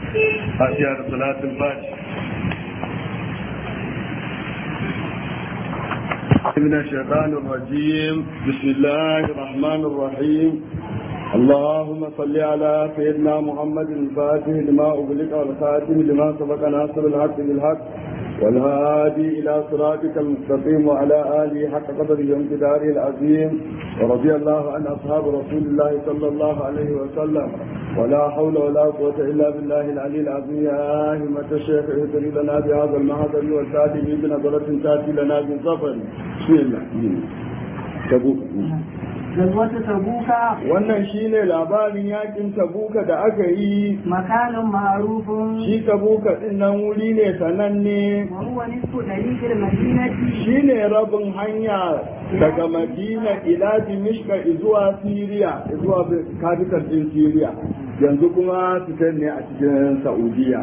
فاتحة صلاة الفاتحة من الشيطان الرجيم بسم الله الرحمن الرحيم اللهم صل على سيدنا محمد الفاتح لما أغلق والخاتم لما سبق ناصر الحق بالحق والهادي إلى صراطك المستقيم وعلى آله حق قدره وامتداره العظيم ورضي الله عن أصحاب رسول الله صلى الله عليه وسلم ولا حول ولا قوة إلا بالله العلي العظيم يا همة الشيخ اهتدي لنا بهذا المهدر والتاتي بنظرة تاتي لنا بالظفر بسم الله تبوك Gazwata Tabuka wannan shine labarin yakin tabuka da aka yi makanin ma'arufin shi tabuka din nan wuri ne sananne wa huwa nisfu dariqil madinati shine rabin hanya daga madina ila dimishka zuwa siriya zuwa capital din siriya yanzu kuma su ne a cikin saudiya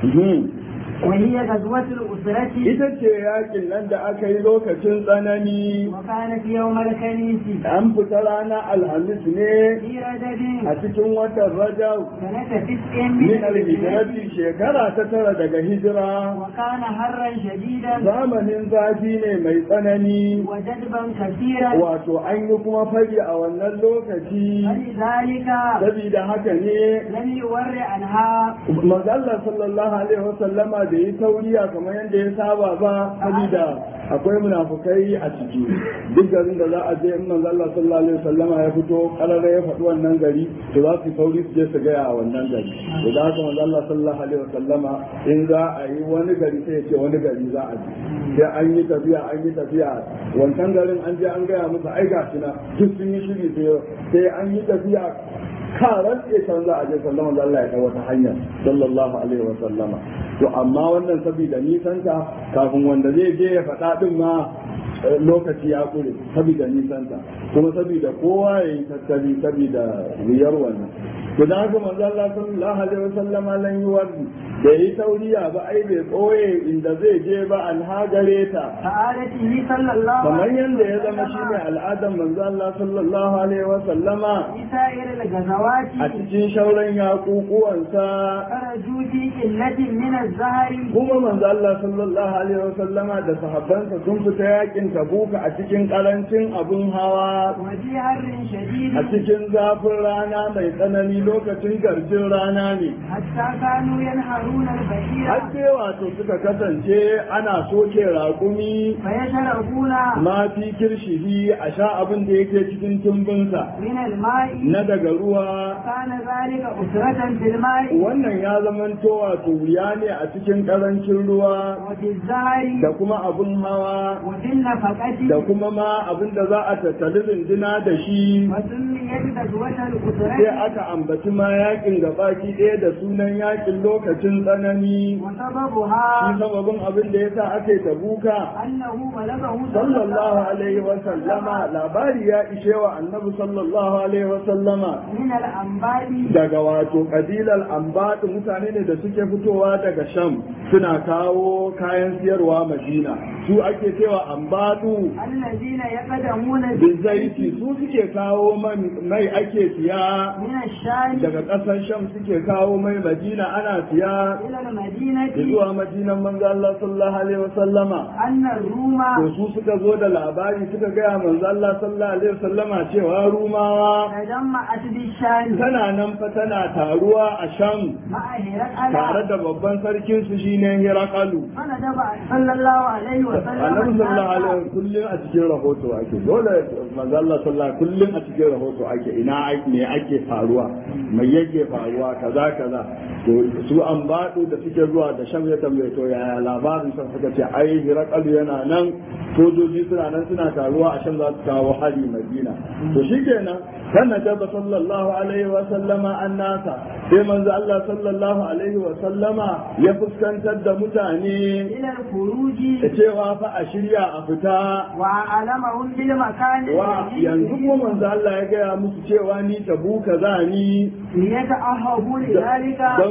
wa hiya gazwatul usrati ita ce yakin nan da aka yi lokacin tsanani wa kanat yawmal kanisi an fita ranar alhamis ne fi rajabin a cikin watan rajab sanata tis'in min alhijrati shekara ta tara daga hijira wa kana harran shadidan zamanin zafi ne mai tsanani wa jadban kaseeran wato an yi kuma fari a wannan lokaci فلذلك saboda haka ne لم يور عنها mazalla sallallahu alaihi wasallama da yi tauriya kamar yadda ya saba ba saboda akwai munafukai a ciki duk garin da za a je in mazalla sallallahu alaihi wasallama ya fito karara ya faɗi wannan gari to za su yi tauri su je su gaya a wannan gari to da haka mazalla sallallahu alaihi wasallama in za a yi wani gari sai ya ce wani gari za a je sai an yi tafiya an yi tafiya wancan garin an je an gaya musu ai gashi na duk sun yi shiri sai an yi tafiya karan ya canza a je sallama da Allah ya kai wata hanya sallallahu alaihi wa sallama to amma wannan saboda nisanta kafin wanda zai je ya faɗa din ma lokaci ya kure saboda nisanta kuma saboda kowa ya yi tattali saboda wuyar wannan to da haka manzo Allah sallallahu alaihi wa sallama lan yi wardi da yi tauriya ba ai bai koye inda zai je ba an hagare ta سعادته صلى الله kamar عليه yadda ya zama shine al'adar manzo Allah sallallahu alaihi wa sallama في سائر الغزوات a cikin shauran yaƙuƙuwansa خرجوا في قلة من الزهر kuma manzo Allah sallallahu alaihi wasallama da sahabbansa sun fita yakin tabuka a cikin karancin abun hawa وفي حر شديد a cikin zafin rana mai tsanani lokacin garjin rana ne حتى كانوا ينهرون البشير har sai wato suka kasance ana soke raƙumi فيشربون ma fi kirshihi a sha abin da yake cikin tumbinsa من الماء na daga ruwa كان ذلك أسرة في الماء wannan ya zamanto wato wuya ne a cikin ƙarancin ruwa وفي الزهر da kuma abun hawa وفي النفقة da kuma ma abin da za a tattali rinduna da shi وسميت غزوة sai الأسرة aka ambaci ma yakin gabaki ɗaya da sunan yakin lokacin tsanani shi وسببها sababin abin da yasa ake tabuka أنه بلغه sallallahu alaihi wa sallama labari ya ishe wa annabi sallallahu alaihi wa sallama من الأنباء daga wato kabilar ambatu mutane ne da suke fitowa daga sham suna kawo kayan siyarwa madina su ake cewa ambatu الذين يقدمون bizaiti su suke kawo man mai ake siya من الشام daga ƙasar sham suke kawo mai madina ana siya إلى المدينة zuwa madinan manzo Allah sallallahu alaihi wasallama أن الروم to su suka zo da labari suka gaya manzo Allah sallallahu alaihi wasallama cewa rumawa تجمعت بالشام tana nan fa tana taruwa a sham مع هرقل tare da babban sarkin su shine Hirakalu فندب صلى الله عليه وسلم annabi sallallahu alaihi الناس wasallam kullum a cikin rahoto ake dole manzo Allah sallallahu kullum a cikin rahoto ake ina ake me ake faruwa mai yake faruwa kaza kaza to su an baɗu da suke zuwa da shan ya tambaye to yaya labarin san suka ce ai hirakalu yana nan sojoji suna nan suna taruwa a shan za su kawo hari madina to shikenan kana jaba sallallahu alaihi wa sallama annasa sai manzo Allah sallallahu alaihi wa sallama ya fuskantar da mutane إلى الخروج da cewa fa a shirya a fita وعلمهم بالمكان wa yanzu kuma manzo Allah ya gaya musu cewa ni tabuka za ni ليتأهبوا لذلك don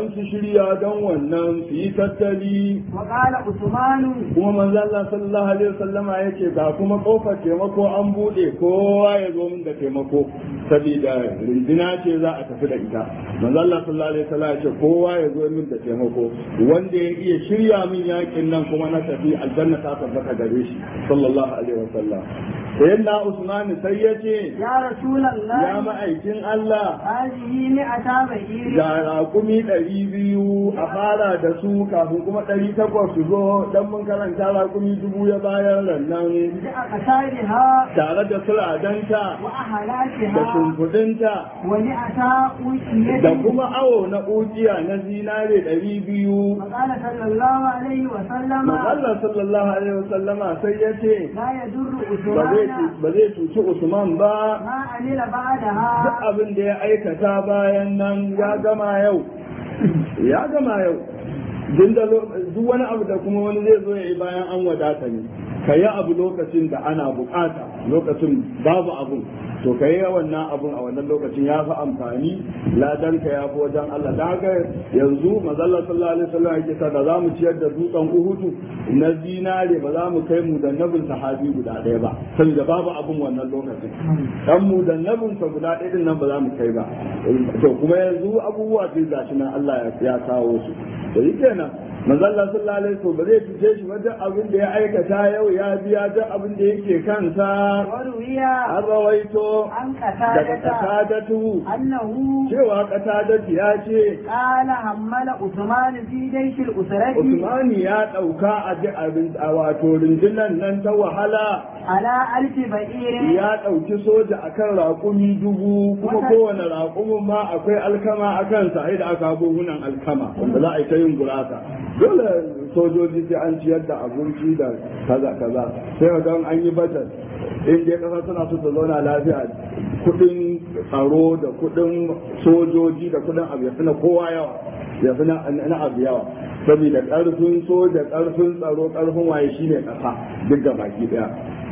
dan su shirya dan wannan su yi tattali وقال عثمان kuma manzo Allah sallallahu alaihi wasallama yace ga kuma kofar taimako an bude kowa ya zo min da taimako saboda rindina ce za a tafi da ita manzo Allah sallallahu alaihi wasallam yace kowa ya zo min da taimako wanda ya iya shirya min yakin nan kuma na tafi aljanna ta tabbata gare shi sallallahu alaihi wasallam sayyidina Usman sai yace يا رسول ya الله ma'aikin Allah هذه مئة بعير ga raƙumi ɗari biyu a fara da su kafin kuma ɗari takwas su zo don mun karanta raƙumi dubu ya bayar rannan بأقسارها tare da suradanta da وأهلاتها shimfiɗinta ومئة da أوكية kuma awo na ujiya na zinare ɗari biyu وقال صلى الله عليه وسلم Allah sallallahu alaihi wasallama sai ya ce لا يضر ba zai عثمان cu- ba zai cuci Usman ba ما عمل duk بعدها abin da ya aikata bayan nan ya gama yau ya gama yau Din da lo- duk wani abu da kuma wani zai zo ya yi bayan an wadata ne ka yi abu lokacin da ana bukata lokacin babu abun to ka yi wannan abun a wannan lokacin ya fi amfani ladanka ya fi wajen Allah da haka yanzu mazalla sallallahu alaihi wasallam yake sa da za mu ciyar da dutsen uhudu na zinare ba za mu kai mu da nabin sahabi guda ɗaya ba saboda babu abun wannan lokacin dan mu da nabin sa guda ɗaya din nan ba za mu kai ba to kuma yanzu abubuwa sai gashi nan Allah ya kawo su da yi kenan manzo Allah sallallahu alaihi wasallam ba zai cuce shi ba duk abin da ya aikata yau ya biya duk abin da yake kansa وروي an rawaito عن daga قتادة katadatu أنه cewa katadatu ya ce قال حمل عثمان في جيش الأسرة Usmani ya ɗauka a ji abin a wato rundunar nan ta wahala على ألف بئير ya ɗauki soja akan raƙumi dubu kuma kowane raƙumin ma akwai alkama a kansa ai da aka buhunan alkama wanda za a yi ta yin gurasa dole sojoji sai an ciyar da abinci da kaza kaza sai ga an yi bajet in dai ƙasa suna so ta zauna lafiya kuɗin tsaro da kuɗin sojoji da kuɗin abu ya fi na kowa yawa ya fi na abu yawa saboda ƙarfin soja ƙarfin tsaro ƙarfin waye shine ƙasa duk da baki ɗaya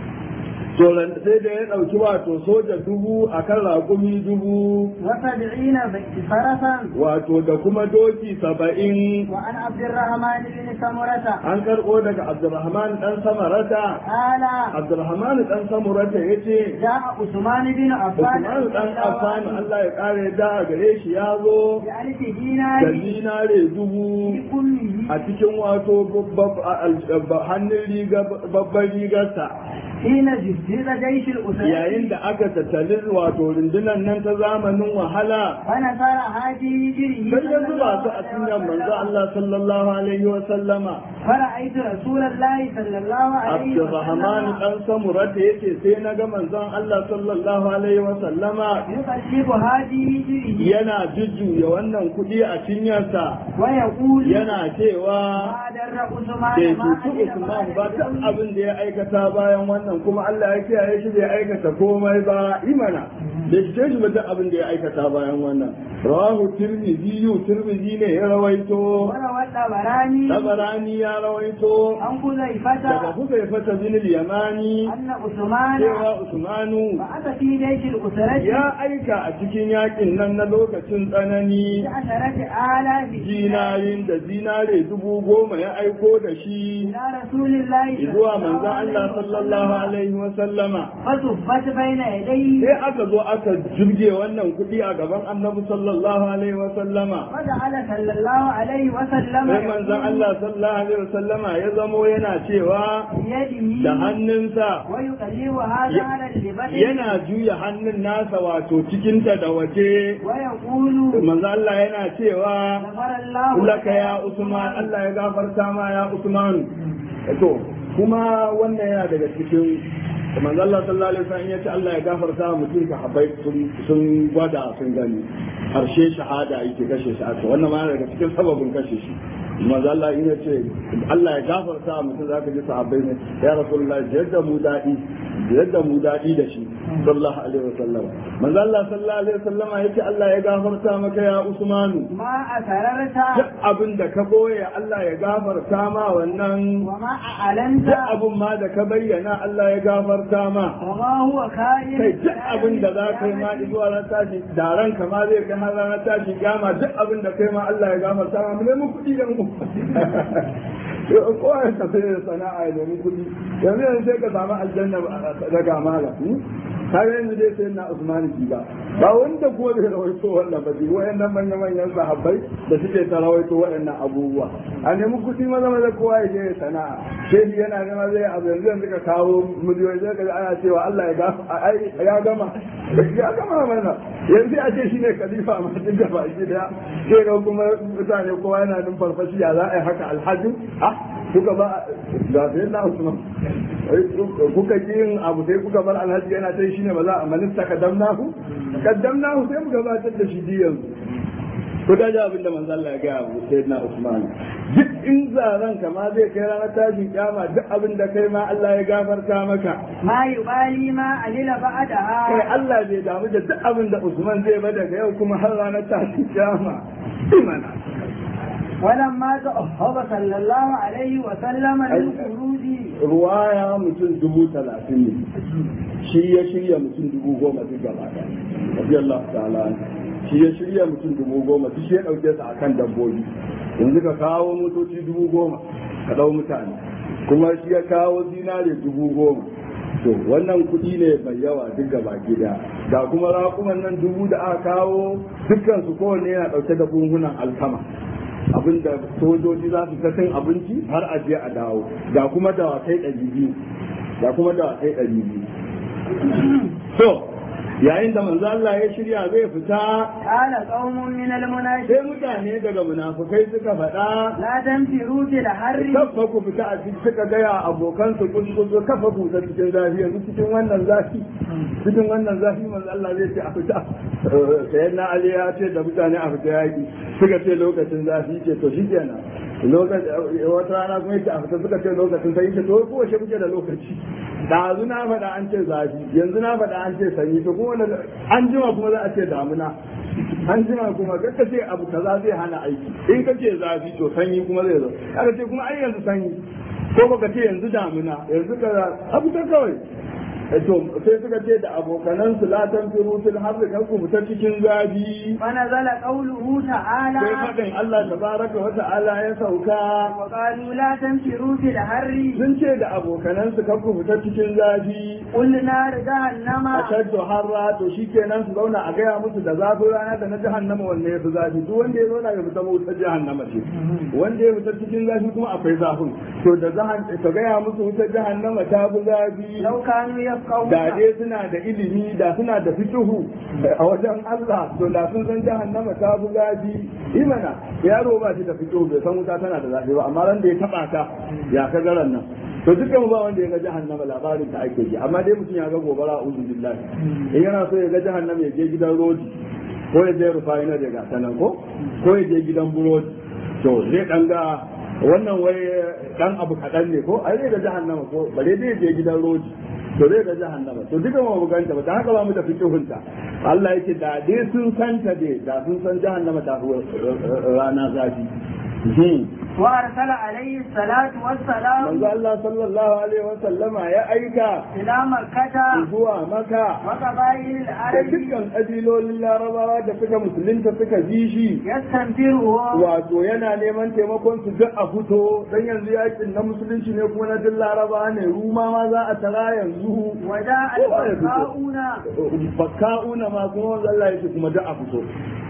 to sai da ya ɗauki wato soja dubu a kan raƙumi dubu وسبعين فرسا wato da kuma doki saba'in وعن عبد الرحمن بن سمرة an karɓo daga abdurrahman ɗan samarata قال abdurrahman ɗan samurata ya ce جاء عثمان بن عفان usman ɗan affan allah ya ƙare da gare shi ya zo بألف da دينار zinare dubu كله a cikin wato babbab- al- hannun riga babban rigarsa حين جهز جيش الأسرة yayin da aka tattali wato rundunar nan ta zamanin wahala ونصر هذه جره sai ya zuba su a cikin manzo Allah sallallahu alaihi wa sallama فرأيت رسول الله صلى الله عليه Abdurrahman وسلم dan Samurata yace sai na ga manzon Allah sallallahu alaihi wa sallama يقلب هذه جره yana jujjuya wannan kuɗi a cinyarsa ويقول yana cewa ما در عثمان bai ما cuci عمل Usman ba بعد duk يوم abin da ya aikata bayan wannan kuma Allah ya kiyaye shi bai aikata komai ba imana bai cuce shi ba duk abin da ya aikata bayan wannan rawahu tirmidhi tirmidhi ne ya rawaito وروى الطبراني tabarani ya rawaito عن daga حذيفة Huzaifata bin al-Yamani أن عثمان cewa Usmanu بعث في جيش الأسرة ya aika a cikin yakin nan na lokacin tsanani بعشرة آلاف zinarin da zinare dubu goma ya aiko da shi إلى رسول الله zuwa manzon Allah sallallahu alaihi wa sallama فصفت بين يديه sai aka zo aka jirge wannan kuɗi a gaban annabi sallallahu alaihi wa sallama وجعل صلى الله عليه وسلم sai manzon Allah sallallahu alaihi wa sallama ya zamo yana cewa بيده da hannunsa ويقلب هذا على اللبس yana juya hannun nasa wato cikinta da waje ويقول manzo Allah yana cewa غفر الله laka ya Usman Allah ya gafarta ma ya Usman to kuma wannan yana daga cikin manzo Allah sallallahu alaihi wasallam yace Allah ya gafarta wa mutum ka habai sun gwada sun gani harshe shahada yake kashe shi aka wannan ma yana daga cikin sababin kashe shi manzo Allah ya ce Allah ya gafarta wa mutum zaka ji sahabbai ne ya rasulullahi jadda mu dadi yadda mu daɗi da shi sallallahu alaihi wasallam manzo Allah sallallahu alaihi wasallama yace Allah ya gafarta maka ya Usmanu ما أسررت duk abin da ka boye Allah ya gafarta ma wannan وما أعلنت duk abin ma da ka bayyana Allah ya gafarta ma وما هو كائن kai duk abin da za ka yi ma zuwa ran tashi da ranka ma zai kai har ranar tashi gama duk abin da kai ma Allah ya gafarta ma mu nemi kuɗi da mu kowa ya tafi da sana'a ya nemi kuɗi yanzu yanzu sai ka samu aljanna daga mala har yanzu dai sai na Usman ki ba ba wanda kuma bai rawaito wannan ba wayannan manyan manyan sahabbai da suke ta rawaito wayannan abubuwa a nemi kuɗi maza maza kowa ya je ya sana'a shehi yana nema zai abu yanzu yanzu ka kawo miliyoyi zai ka ana cewa Allah ya gafa ai ya gama ya gama mana yanzu a ce shine khalifa ma duk da ba shi da sai ga kuma mutane kowa yana nan farfashi ya za a yi haka alhaji ah kuka ba ga sai na Usman kuka ji yin abu sai kuka bar alhaji yana ta shine ba za a manista kaddamnahu kaddamnahu sai mu gabatar da shi diyan ko da ja abin da manzo Allah ya ga Abu Sayyidina Usman duk in zaran ka ma zai kai ranar tashin kiyama duk abin da kai ma Allah ya gafarta maka ما يبالي ما علل kai بعدها Allah bai damu da duk abin da Usman zai ba daga yau kuma har ranar tashin kiyama imana ولما تأهب صلى الله عليه وسلم للخروج ruwaya mutum dubu talatin ne shi ya shirya mutum dubu goma duk gaba da radiyallahu ta'ala anhu. shi ya shirya mutum dubu goma duk shi ya dauke su akan dabbobi yanzu ka kawo motoci dubu goma ka dau mutane kuma shi ya kawo zinare dubu goma to wannan kuɗi ne mai yawa duk gaba gida da kuma raƙuman nan dubu da aka kawo dukkan su kowanne yana ɗauke da bunhunan alkama abinda sojoji za su ta cin abinci har a je a dawo da kuma dawakai ɗari biyu da kuma dawakai ɗari biyu to yayin da manzo Allah ya shirya zai fita قال قوم من المنافقين sai mutane daga munafukai suka faɗa لا تنفروا في الحر kafa ku fita a cikin suka gaya abokan su kun zo kafa ku ta cikin zafi yanzu cikin wannan zafi cikin wannan zafi manzo Allah zai ce a fita sai na Ali ya ce da mutane a fita yaki suka ce lokacin zafi ce to shi kenan lokacin wata rana kuma yake a fita suka ce lokacin sai ce to ko wace kuke da lokaci ɗazu na faɗa an ce zafi yanzu na faɗa an ce sanyi to kuma wanda an jima kuma za a ce damuna an jima kuma ka ce abu kaza zai hana aiki in ka ce zafi to sanyi kuma zai zo aka ce kuma ai yanzu sanyi ko baka ce yanzu damuna yanzu ka abu ta kawai to sai suka ce da abokanan su la tanfiru fil harri kan ku fita cikin zafi ونزل قوله تعالى sai faɗin Allah tabaraka wa ta'ala ya sauka وقالوا لا تنفروا في الحر sun ce da abokanan su kan ku fita cikin zafi قل نار جهنم ashaddu harra to shikenan su zauna a gaya musu da zafin rana da na jahannama wanne ya fi zafi duk wanda ya zauna ya fita wutar jahannama ce wanda ya fita cikin zafi kuma akwai zafin to da zahan ka gaya musu wutar jahannama ta fi zafi لو كانوا يفقهون da dai suna da ilimi da suna da fikihu a wajen Allah to da sun san jahannama ta fi zafi imana yaro ba shi da fikihu bai san wuta tana da zafi ba amma ran da ya taba ta ya ka garan nan to dukkan ba wanda ya ga jahannama labarin ta ake ji amma dai mutum ya ga gobara uzu billahi in yana so ya ga jahannama ya je gidan rodi ko ya je rufa'inar ya ga sanan ko ko ya je gidan burodi to zai dan ga wannan wai dan abu kaɗan ne ko ai zai ga jahannama ko bare zai je gidan rodi to zai ga jahannama to duka mu buganta ba dan haka ba mu da fiqhunta Allah yake da dai sun santa dai da sun san jahannama ta fi rana zafi وأرسل عليه الصلاة والسلام manzo Allah sallallahu alaihi wa sallama ya aika إلى مكة zuwa maka وقبائل da العرب dukkan ƙabilolin larabawa da suka musulunta suka ji shi يستنفرهم wato yana neman taimakon su duk a fito dan yanzu yakin na musulunci ne kuma na duk larabawa ne ruma ma za a tara yanzu وجاء kowa ya fito. الفقاؤون bakka'una ma kuma wanda Allah yake kuma duk a fito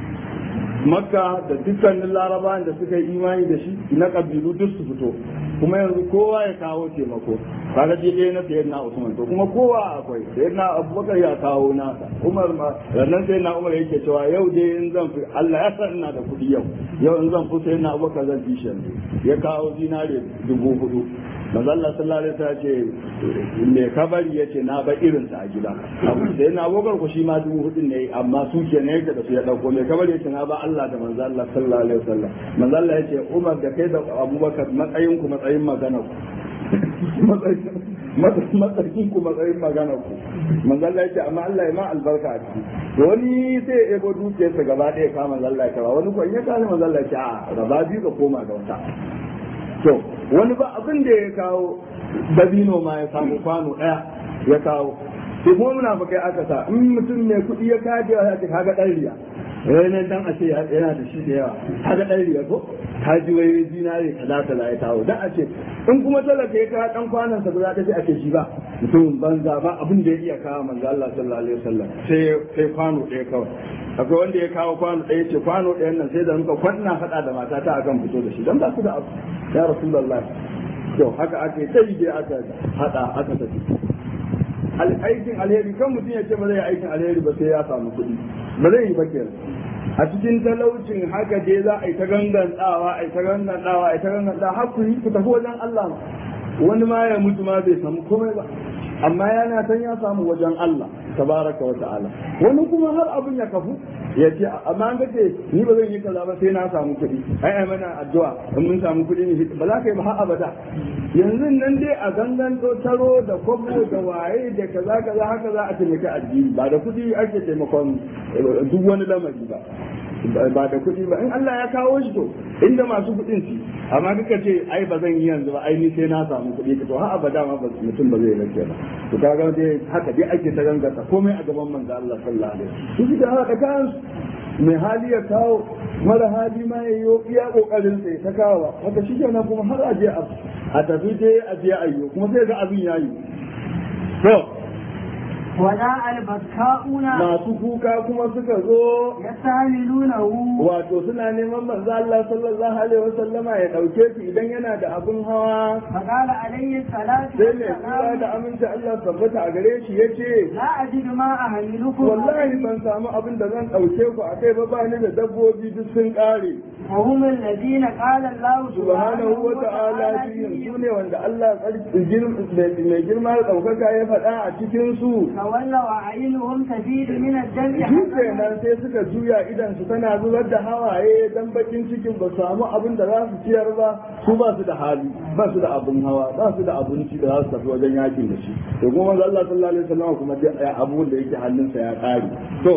makka da dukkanin larabawan da suka yi imani da shi na kabilu duk su fito kuma yanzu kowa ya kawo taimako kaga je ɗaya na sayyidina Usman to kuma kowa akwai sayyidina Abubakar ya kawo nasa Umar ma rannan sayyidina Umar yake cewa yau dai in zan fi Allah ya san ina da kuɗi yau yau in zan fi sayyidina Abubakar zan fi shi ya kawo zinare dubu hudu manzo Allah sallallahu alaihi wasallam ce me kabari yace na ba irin sa a gida abu sai na abogar ku shi ma dubu hudun ne amma su ke ne yake da su ya dauko me kabari yace na ba Allah da manzo Allah sallallahu alaihi wasallam manzo Allah yace Umar da kai da Abubakar matsayin ku matsayin magana ku matsayin ku matsayin magana ku manzo Allah yake amma Allah ya ma albarka a ciki to wani sai ya ebo dukiyarsa gaba ɗaya ka manzo Allah ya kara wani ko in ya kawo manzo Allah ya ce a gaba biyu ka koma ga wata to wani ba abin da ya kawo dabino ma ya samu kwano ɗaya ya kawo sai kuma muna fa kai aka sa in mutum mai kuɗi ya kaje ya ce kaga ɗan riya ranar dan a ce yana da shi da yawa kaga ɗan riya ko ka ji wai zinare kaza kaza ya kawo dan a ce in kuma talaka ya kawo dan kwanan sa ba za ta ce ake shi ba mutumin banza ba abin da ya iya kawo manzo Allah sallallahu alaihi wasallam sai sai kwano ɗaya kawai akwai wanda ya kawo kwano ɗaya ce kwano ɗayan nan sai da muka kwanna faɗa da matata akan fito da shi dan ba su da abu ya rasulullahi to haka ake sai dai aka hada aka tafi aikin alheri kan mutum ya ce ba zai yi aikin alheri ba sai ya samu kuɗi ba zai yi ba kenan a cikin talaucin haka dai za a yi ta gangantawa a yi ta gangantawa a yi ta gangantawa har ku yi ku tafi wajen Allah wani ma ya mutu ma bai samu komai ba amma yana san ya samu wajen Allah tabaraka wa ta'ala wani kuma har abin ya kafu ya ce amma an gace ni ba zan yi kaza ba sai na samu kuɗi ai ai mana addu'a in mun samu kuɗi ne ba za ka yi ba har abada yanzu nan dai a gangan taro da kwabo da waye da kaza kaza haka za a taimaki addini ba da kuɗi ake taimakon duk wani lamari ba ba da kuɗi ba in Allah ya kawo shi to inda masu kuɗin su amma kuka ce ai ba zan yi yanzu ba ai ni sai na samu kuɗi to har abada ma mutum ba zai rake ba to kaga dai haka dai ake ta gangata komai a gaban manzo Allah sallallahu alaihi wasallam su da haka kan mai hali ya kawo mara hali ma ya yi iya kokarin sai ta kawo haka shi kenan kuma har a je a tafi dai a je ayyo kuma sai ga abin yayi to وجاء البكاؤون masu kuka kuma suka zo يستعملونه wato suna neman manzo Allah sallallahu alaihi wasallama ya dauke su idan yana da abin hawa فقال عليه الصلاة sai mai kula والسلام da aminci Allah tabbata a gare shi yace لا أجد ما أهلكم wallahi ban samu abin da zan dauke ku a kai ba ba ni da dabbobi duk sun kare وهم الذين قال الله subhanahu wa ta'ala fihim su ne wanda Allah tsarki- gir- mai girma da ɗaukaka ya faɗa a cikin su تولوا أعينهم تفيد من الدم shi kenan sai suka juya idan su tana zubar da hawaye dan bakin cikin ba samu abin da za su ciyar ba su ba su da hali ba su da abin hawa ba su da abinci da za su tafi wajen yakin da shi to kuma manzo Allah sallallahu alaihi wasallam kuma duk abun da yake hannunsa ya kare to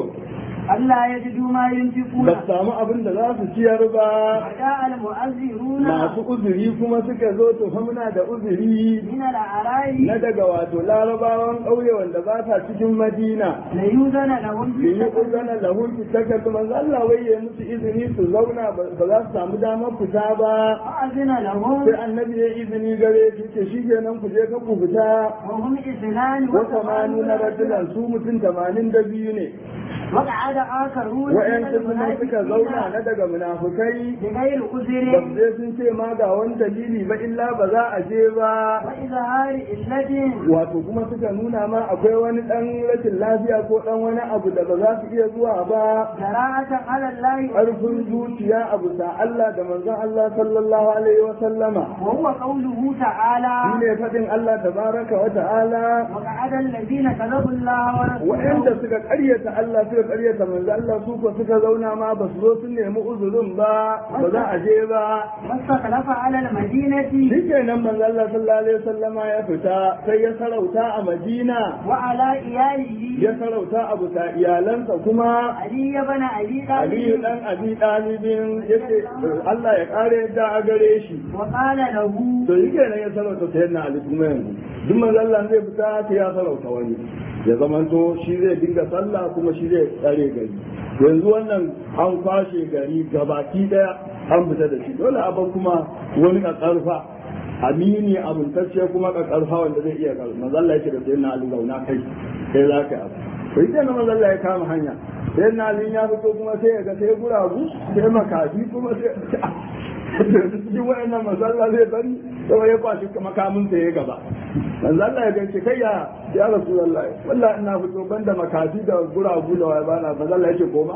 ألا يجدوا ما ينفقون ba su samu abin da za su ciyar ba وجاء المؤذرون masu uzuri kuma suka zo to fa muna da uzuri من الأعراب na daga wato larabawan ƙauye wanda ba sa cikin madina ليوزن لهم da yi uzana lahun fitakar da manzo Allah wai ya musu izini su zauna ba ba za su samu damar fita ba فأذن لهم sai annabi ya izini gare su ce shi kenan ku je ka ku fita وهم اثنان wa samanu na rajulan su mutum tamanin da biyu ne وقعد آخرون من wa'yansu kuma suka zauna المنافقين na daga munafukai بغير ba عذر su je sun ce ma ga wani dalili ba illa ba za a je ba وإظهار إلة wato kuma suka nuna ma akwai wani dan rashin lafiya ko dan wani abu da ba za su iya zuwa ba جراءة على الله ƙarfin zuciya a bisa Allah da manzon Allah sallallahu alaihi wa sallama وهو قوله تعالى shi ne faɗin Allah tabaraka wa ta'ala وقعد الذين كذبوا الله wa'anda ورسوله suka ƙaryata Allah suka ƙaryata manzon Allah su ko suka zauna ma ba su zo sun nemi uzurin ba ba za a je ba واستخلف على المدينة shikenan manzon Allah sallallahu alaihi wa sallama ya fita sai ya sarauta a Madina وعلى إياله ya sarauta a bisa iyalansa kuma علي بن أبي Aliyu طالب dan Abi Dalibin yace Allah ya kare yadda a gare shi وقال له to yi kenan ya sarauta sayar na Ali kuma yanzu duk manzo Allah zai fita sai ya sarauta wani ya zamanto shi zai dinga sallah kuma shi zai tsare gari yanzu wannan an kwashe gari gabaki daya an fita da shi dole a bar kuma wani karfa amini abuntacce kuma karfa wanda zai iya karfa manzo Allah yake da sayar na Ali zauna kai sai za ka yi abu to yi kenan manzo Allah ya kama hanya sai na Ali ya fito kuma sai ya ga sai guragu sai makafi kuma sai cikin wayannan masalla zai bari sai ya kwashi makamin sa ya gaba manzo Allah ya gace kai ya ya rasulullahi wallahi ina fito banda makafi da guragu da wai bana manzo Allah yake koma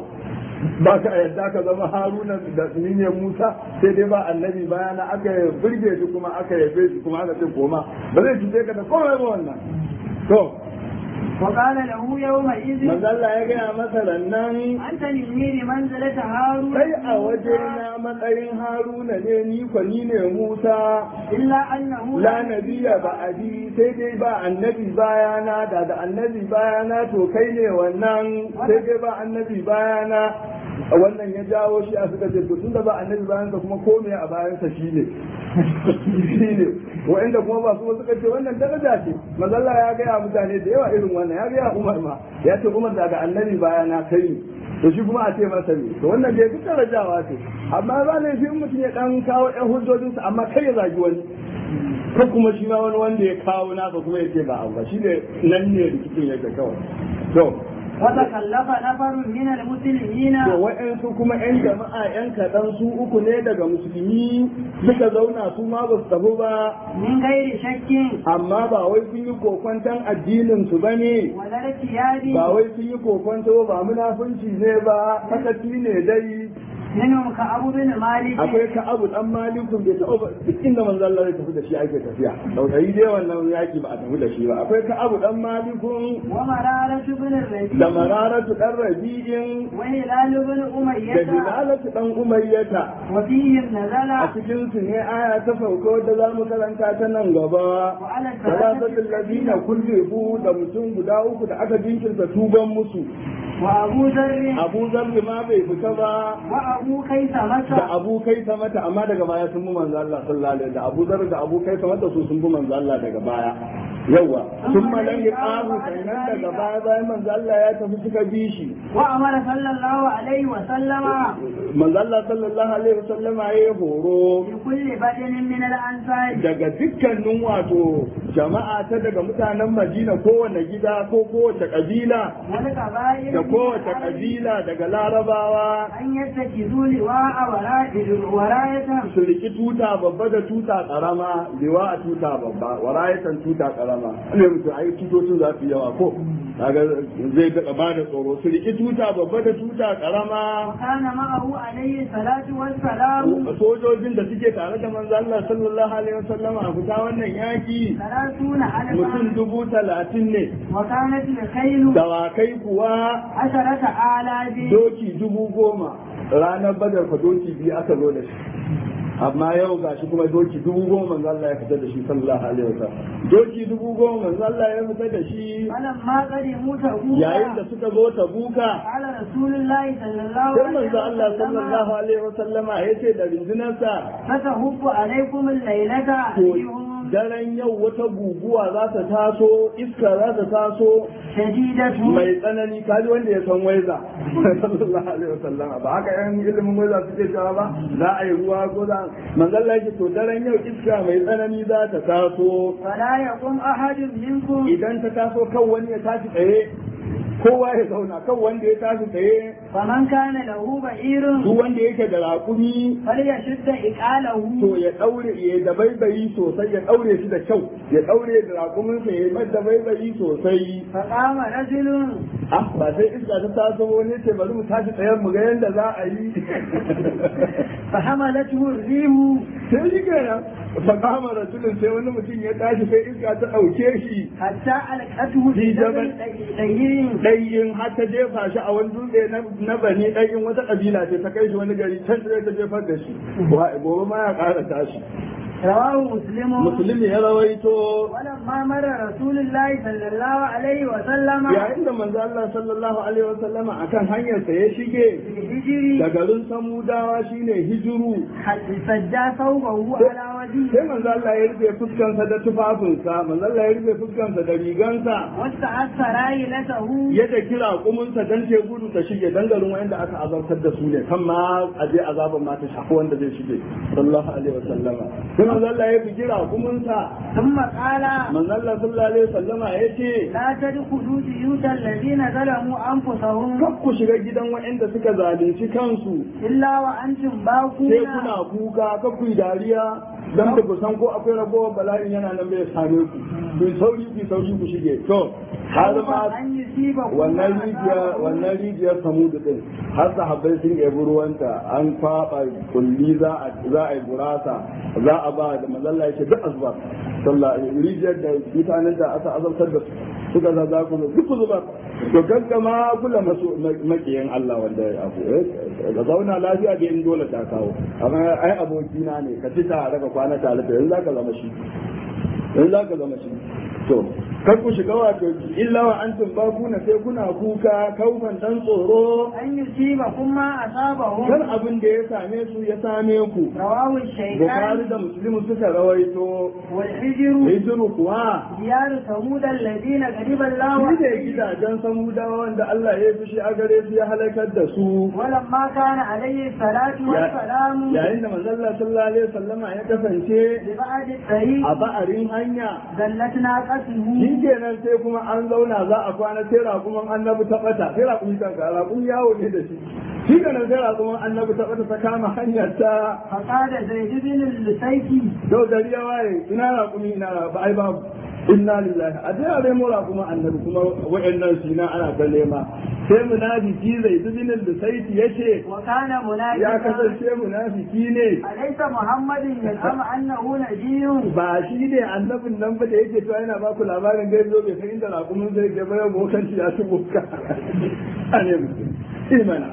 ba ka yadda ka zama haruna da ni ne musa sai dai ba annabi bayana aka burge shi kuma aka yabe shi kuma aka ce koma ba zai cuce ka da komai ba wannan to وقال له يومئذ manzo Allah ya gaya masa rannan أنت مني بمنزلة هارون kai a wajena matsayin haruna ne ni kwa ni ne musa إلا أنه la nabiya ba adi sai dai ba annabi bayana da da annabi bayana to kai ne wannan sai dai ba annabi bayana wannan ya jawo shi a suka ce to tunda ba annabi bayansa kuma ko me a bayansa shi ne shi ne wa'inda kuma ba su suka ce wannan daraja ce mazalla ya gaya mutane da yawa irin wannan ya gaya umar ma ya ce umar daga annabi bayana kai ne to shi kuma a ce masa ne to wannan dai duk darajawa ce amma ba ne shi mutum ya dan kawo ɗan hujjojinsa amma kai ya zagi wani ko kuma shi ma wani wanda ya kawo nasa kuma ya ce ba abu ba shi ne nan ne rikicin yake kawai to وتكلف نفر من المسلمين to wa'yansu kuma 'yan jama'a 'yan kaɗan su uku ne daga musulmi suka zauna su ma ba su tafi ba من غير شك amma ba wai sun yi kokwanton addinin su ba ne ولا ارتياب ba wai sun yi kokwanto ba munafunci ne ba sakaci ne dai منهم كعب بن مالك akwai ka abu dan malikun bai taɓa ba duk inda manzo Allah zai tafi da shi ake tafiya dausayi dai wannan yaki ba a tafi da shi ba akwai ka abu dan malikun ومرارة بن da الربيع mararatu dan rabi'in وهلال بن da أمية hilalatu dan umayyata وفيهم نزل a cikin su ne aya ta sauka wadda za mu karanta ta nan gaba وعلى salasatul الثلاثة ladina kullifu da mutum guda uku da aka jinkirta tuban musu وأبو ذر abu zarri ma bai fita ba وأبو خيثمة da abu kai ta mata amma daga baya sun bi manzo Allah sallallahu alaihi da abu zarri da abu kai ta mata su sun bi manzo Allah daga baya yawa sun malan ya ƙaru sannan daga baya bayan manzo Allah ya tafi suka bi shi وأمر صلى الله عليه وسلم manzo Allah sallallahu alaihi wasallama ya yi horo بكل بدن من الأنصار daga dukkanin wato jama'a ta daga mutanen Madina kowane gida ko kowace kabila والقبائل da من kowace العرب kabila daga larabawa أن يتخذوا لواء وراء- وراية su riki tuta babba da tuta karama liwa a tuta babba warayatan tuta karama ne mutum ai tutocin za su yi yawa ko kaga zai ga ba da tsoro su riki tuta babba da tuta karama وكان معه عليه الصلاة والسلام sojojin da suke tare da manzo Allah sallallahu alaihi wasallam a fita wannan yaki ثلاثون mutum ألفا dubu talatin ne وكانت الخيل dawakai kuwa عشرة آلاف doki dubu goma ranar badar fa doki biyu aka zo da shi amma yau ga shi kuma doki dubu goma manzo Allah ya fita da shi sallallahu alaihi wasallam doki dubu goma manzo Allah ya fita da shi فلما قدموا تبوك yayin da suka zo ta buka قال رسول الله صلى الله sai عليه manzo Allah sallallahu وسلم alaihi wasallama ya ce da rindunarsa فتهب عليكم الليلة to ريح daren yau wata guguwa za ta taso iska za ta taso شديدة mai tsanani kaji wanda ya san waiza sallallahu alaihi wasallam ba haka yan ilimin waiza suke cewa ba za a yi ruwa ko za manzon yake to daren yau iska mai tsanani za ta taso فلا يقوم أحد منكم idan ta taso kan wani ya tashi tsaye kowa ya zauna kan wanda ya tashi tsaye فمن كان له بعير duk wanda yake da raƙumi فليشد إقاله to ya daure ya da baibayi sosai ya daure shi da kyau ya daure da raƙuminsa ya mai da baibayi sosai فقام رجل ah ba sai iska ta taso wani ce bari mu tashi tsayen mu ga yadda za a yi فحملته الريح sai shi kenan fa kama rasulun sai wani mutum ya tashi sai iska ta ɗauke shi حتى ألقته في في جبل دير ɗayin har ta jefa shi a wani dutse na- na bani ɗayin wata ƙabila ce ta kai shi wani gari can sai ta jefar da shi Wa- gobe ma ya ƙara tashi رواه مسلم musulmi ya rawaito ولما مر رسول الله صلى الله عليه وسلم yayin da manzo Allah sallallahu alaihi wasallama akan hanyar sa ya shige بالهجر da garin samudawa shine hijiru سجى ثوبه على sai وجهه manzo Allah ya rufe fuskansa da tufafinsa manzo Allah ya rufe fuskansa da rigansa واستعث رايلته yadda kira kumunsa dan ce gudu ta shige dan garin wanda aka azabtar da su ne kan ma a je azaban ma ta shafi wanda zai shige sallallahu alaihi wasallama sai manzo Allah ya fi kira kumunsa ثم قال manzo Allah sallallahu alaihi wasallama ya ce لا تدخلوا بيوت الذين ظلموا أنفسهم kar ku shiga gidan waɗanda suka zalunci kansu إلا وأنتم sai باقون kuna kuka kar ku yi dariya dan ba ku san ko akwai ragowar bala'in yana nan bai same ku ku sauri ku sauri ku shige to har ma أن يصيبكم wannan عذاب rijiyar wannan rijiyar samudu din har sahabbai sun ɗebi ruwanta an kwaɓa kulli za a za a yi gurasa za a ba da mazalla yake duk azuba sallah rijiyar da mutanen da aka azabtar da su suka za za ku zo duk ku zuba to gaggama kula masu makiyin Allah wanda ya abu da zauna lafiya da in dole ta kawo amma ai abokina ne ka ci tare ka kwana tare da yanzu zaka zama shi yanzu zaka zama shi to kar ku shiga wato illa wa antum bakuna sai kuna kuka kaufan dan tsoro أن يصيبكم ما kan أصابهم abin da ya same su ya same ku رواه Bukhari الشيخان da Muslim suka rawaito والحجر hijiru kuwa ديار ثمود الذين غضب الله shi ne عليهم gidajen samudawa wanda Allah ya fi shi a gare su ya halakar da su ولما كان عليه الصلاة والسلام yayin da manzon Allah sallallahu alaihi wasallama ya kasance ببعد الطريق a ba'arin hanya ذلت shi ناقته kenan sai kuma an zauna za a kwana sai raƙuman annabi ta ɓata sai raƙumi kanka raƙumi yawo ne da shi shi kenan sai raƙuman annabi ta ɓata ta kama hanyar ta فقال زيد بن اللسيكي yau gari ya waye ina raƙumi ina ra- ba ai babu inna lillahi a dai a nemo raƙuman annabi kuma wa'annan su na ana ta nema sai munafiki zai zubinin da saiti ya ce وكان ya منافقا kasance munafiki ne أليس محمد يزعم أنه نبي ba shi ne annabin nan ba da yake cewa yana ba ku labarin gaibi zo bai san inda raƙumin zai ga bayan bokanci ya ci boka a ne mutum imana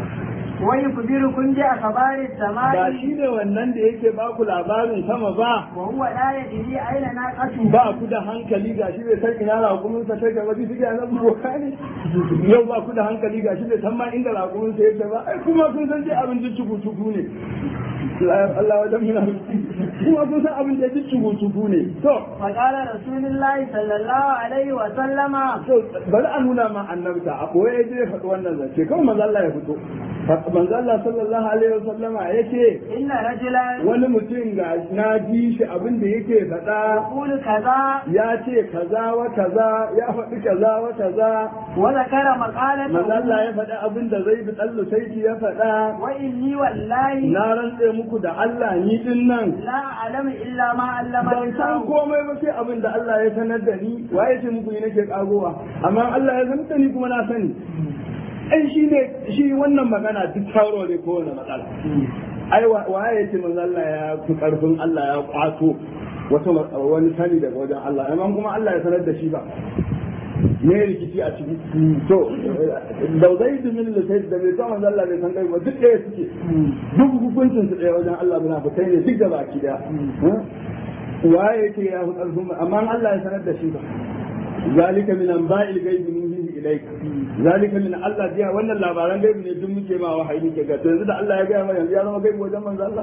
ويخبركم بأخبار ba السماء shi ne wannan da yake ba ku labarin sama ba وهو لا يدري أين ناقته ba ku da hankali ga shi bai san ina raƙumin sa take ba bisa ga nan boka ne yau ba ku da hankali ga shi bai san ma inda raƙumin sa yake ba ai kuma kun san dai abin da cuku cuku ne Allah wajen muna kuma kun san abin da cuku cuku ne to فقال رسول الله صلى الله عليه وسلم to bari a nuna ma annabta a koya ya je faɗi wannan zance kawai manzo Allah ya fito manzo Allah sallallahu alaihi wasallama yace إن رجلا wani mutum ga na ji shi abin da yake faɗa يقول كذا ya ce kaza wa kaza ya faɗi kaza wa kaza وذكر manzo Allah مقالته ya faɗi abin da zai bi tsallu saiti ya faɗa وإني والله na rantse muku da Allah ni din nan لا أعلم إلا ما علمني ban san الله komai ba sai abin da Allah ya sanar da ni waye ce muku ni nake kagowa amma Allah ya sanar da ni kuma na sani ai shi ne shi wannan magana duk taro ne ko wani matsala ai wa- waye ce manzo Allah ya fi karfin Allah ya kwato wata wani sani daga wajen Allah amma kuma Allah ya sanar da shi ba me rikici a ciki to da zai da min da sai da bai san manzo Allah bai san kai ba duk ɗaya suke duk hukuncin su ɗaya wajen Allah muna fitai ne duk da baki daya waye yake ya fi ƙarfin amma Allah ya sanar da shi ba zalika min anba'il ghaibi nuhihi ilayka zalika min Allah jiya wannan labaran gaibi ne duk muke ma wahayi muke ga to yanzu da Allah ya ga mana yanzu ya zama gaibi wajen manzo Allah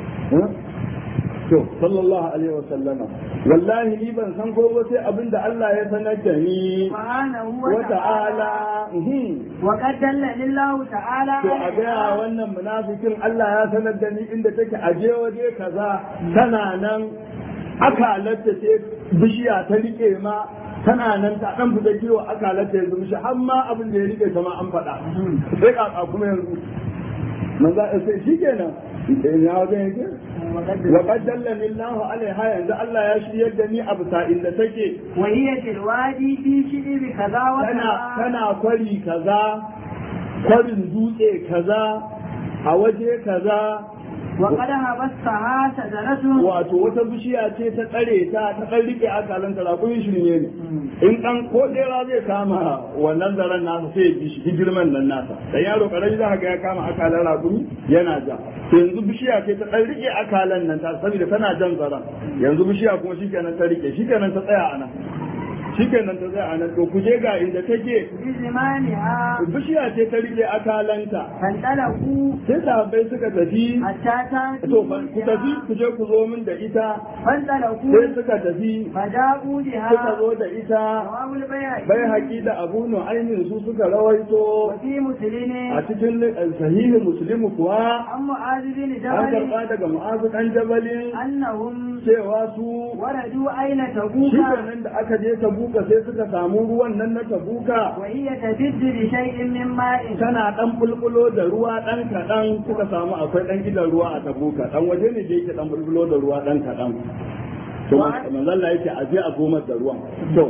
to sallallahu alaihi wa sallama wallahi ni ban san ko ba sai abin da Allah ya sanar da ni سبحانه wa وتعالى ta'ala mhm. وقد دلني الله تعالى to a gaya على wannan munafikin Allah ya sanar da ni inda take aje waje kaza tana nan akalarta ce bishiya ta rike ma tana nan ta dan fita kiwo akalarta yanzu mishi har ma abin da ya rike ta ma an faɗa sai kaka kuma yanzu manzo sai shikenan ya wajen yake wa qad dallani Allahu alaiha yanzu Allah ya shiryar da ni abu sa'in da take وهي في الوادي في شئر كذا tana وكذا tana kwari kaza kwarin dutse kaza a waje kaza وقد هبستها شجرة wato wata bishiya ce ta tsare ta ta ɗan rike akalan ta rakun shirme ne in ɗan ko ɗera zai kama wannan zaren nasa sai ya bi shi girman nan nasa dan yaro karami za ka ga ya kama akalan rakumi yana ja to yanzu bishiya ce ta ɗan rike akalan nan ta saboda tana jan zaren yanzu bishiya kuma shikenan ta rike shikenan ta tsaya a nan shikenan ta tsaya a nan to ku je ga inda take بزمانها bishiya ce ta rike akalanta فانطلقوا sai sahabbai suka tafi حتى to fa- ku tafi ku je ku zo min da ita sai فانطلقوا suka tafi فجاءوا suka بها zo da ita رواه البيهقي bai haƙi da abu nu'aymin su suka rawaito وفي مسلم a cikin sahihin muslimu kuwa عن معاذ بن an جبل karɓa daga mu'azu ɗan jabalin أنهم cewa su وردوا أين shi تبوك nan da aka je tabuka sai suka samu ruwan nan na tabuka وهي تجد بشيء من ماء tana dan bulbulo da ruwa dan kaɗan suka samu akwai dan gidan ruwa a tabuka dan waje ne da yake dan bulbulo da ruwa dan kaɗan to Wa- manzon Allah yake a je a gomar da ruwan to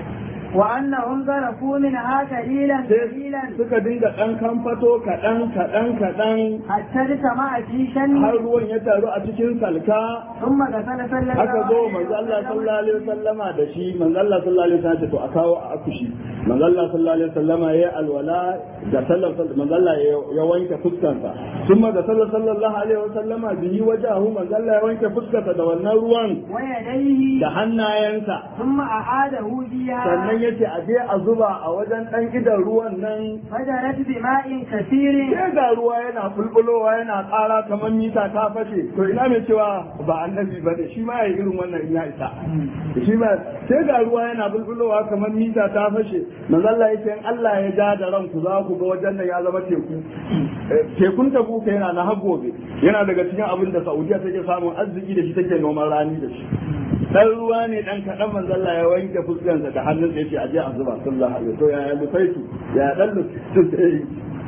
وأنهم ذرفوا منها قليلا قليلا sai suka dinga dan kamfato kaɗan kaɗan kaɗan حتى اجتمع في har شن ruwan ya taru a cikin salka ثم غسل صلى الله aka zo عليه manzo Allah وسلم sallallahu alaihi wasallama da shi manzo Allah sallallahu alaihi wasallama to a kawo a akushi manzo Allah sallallahu alaihi wasallama ya alwala da sallallahu manzo Allah ya wanke fuskarsa kuma da sallallahu alaihi wasallama bihi wajahu manzo Allah ya wanke fuskarsa da wannan ruwan ويديه da hannayensa ثم أعاده فيها sannan yace a je a zuba a wajen dan idan ruwan nan فجرت بماء كثير sai ga ruwa yana bulbulowa yana ƙara kamar mita ta fashe to ina mai cewa ba annabi ba ne shi ma ya irin wannan in ya isa shi ma sai ga ruwa yana bulbulowa kamar mita ta fashe manzo Allah yake in Allah ya ja da ranku za ku ga wajen nan ya zama teku Eh, tekun tabuka yana na har gobe yana daga cikin abin da Saudiya take samun arziki da shi take noman rani da shi dan ruwa ne dan kaɗan manzo Allah ya wanke fuskarsa da hannunsa yace aje a zuba sallallahu alaihi wasallam ya lufaitu ya dan lufaitu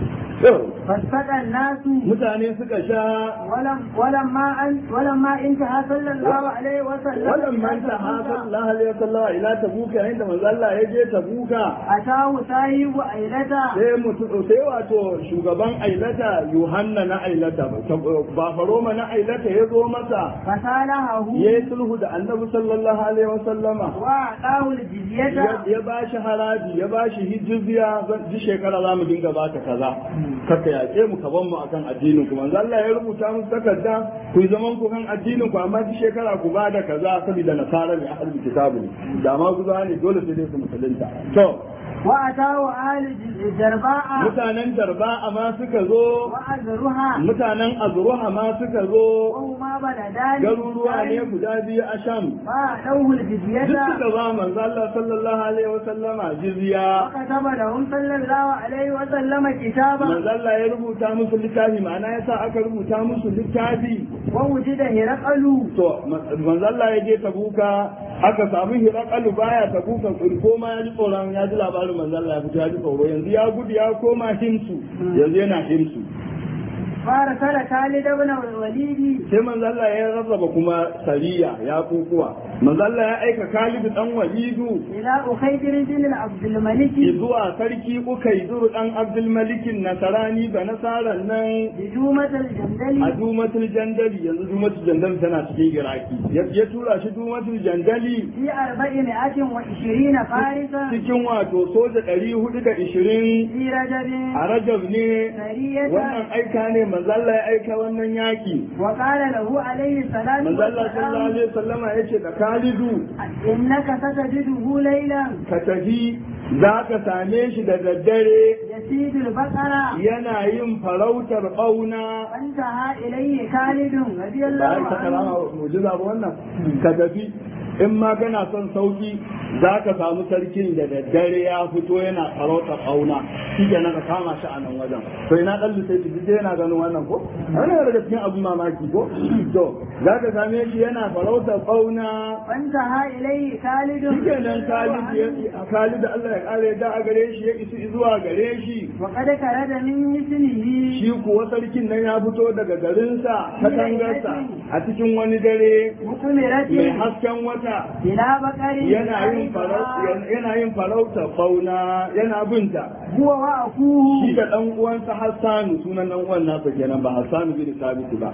فاستقى الناس mutane suka sha ولم ولما أن ولما انتهى صلى الله عليه وسلم wannan manta ha sallallahu alaihi wasallam ila tabuka inda manzo Allah ya je tabuka أتاه صاحب أيلته sai mutu sai wato shugaban ailata Yohanna na ailata ba faroma na ailata ya zo masa فصالحه ya yi sulhu da annabi sallallahu alaihi wasallama وأعطاه الجزية ya ba shi haraji ya ba shi hijizya zan ji shekara za mu dinga ba ta kaza kaka yaƙe mu ka ban mu akan addinin ku manzo Allah ya rubuta musu takarda ku yi zaman ku kan addinin ku amma ji shekara ku ba da kaza saboda nasara ne ahlul kitabu ne da ma ku ne dole sai dai su musulunta to وأتاه أهل الجرباء mutanen darba ma suka zo وأزرها mutanen azruha ma suka zo وهما بلدان garuruwa ne guda biyu a sham فأعطوه duk الجزية suka ba manzo Allah sallallahu alaihi wasallama jizya وكتب لهم صلى الله عليه وسلم كتابا manzo Allah ya rubuta musu littafi ma'ana yasa aka rubuta musu littafi ووجد هرقل to manzo Allah ya je tabuka aka samu hirakalu baya tabuka ko ma ya ji tsoron ya ji labarin manzo Allah ya fito ya ji tsoro yanzu ya gudu ya koma himsu yanzu yana himsu فارسل خالد بن الوليد sai manzo Allah ya rarraba kuma sariya ya kukuwa manzo Allah ya aika Khalid dan Walidu إلى أخيدر بن عبد الملك zuwa sarki Ukaidur dan Abdul Malikin Nasarani da Nasaran nan بجومة a الجندل dumatul jandali yanzu dumatul jandali tana cikin iraki ya ya tura shi dumatul jandali في أربعمائة وعشرين فارسا cikin wato soja ɗari hudu da ishirin في رجب a rajab ne سرية wannan aika ne manzalla ya aika wannan yaki وقال له عليه الصلاة manzalla sallallahu والسلام alaihi wasallama ya ce da khalidu إنك ستجده ليلا ka tafi za ka same shi da daddare يسيد البقرة yana yin farautar ɓauna فانتهى إليه خالد رضي ba الله ai ta عنه karama mujiza ba wannan ka tafi in ma kana son sauki za ka samu sarkin da daddare ya fito yana farauta kauna shi ke ka kama shi a nan wajen to ina dan sai su je yana ganin wannan ko wannan daga cikin abun mamaki ko to za ka same shi yana farauta kauna فانتهى إليه خالد shi ke nan Khalid ya Khalid Allah ya kare da a gare shi ya isi zuwa gare shi وقد كرد من مثله shi kuwa sarkin nan ya fito daga garinsa katangarsa a cikin wani dare مقمرة mai hasken wata إلى بقر yana yin farauta yana yin farauta fauna yana binta هو وأخوه shi da dan uwansa Hassanu sunan dan uwan nasa kenan ba Hassanu bin Sabit ba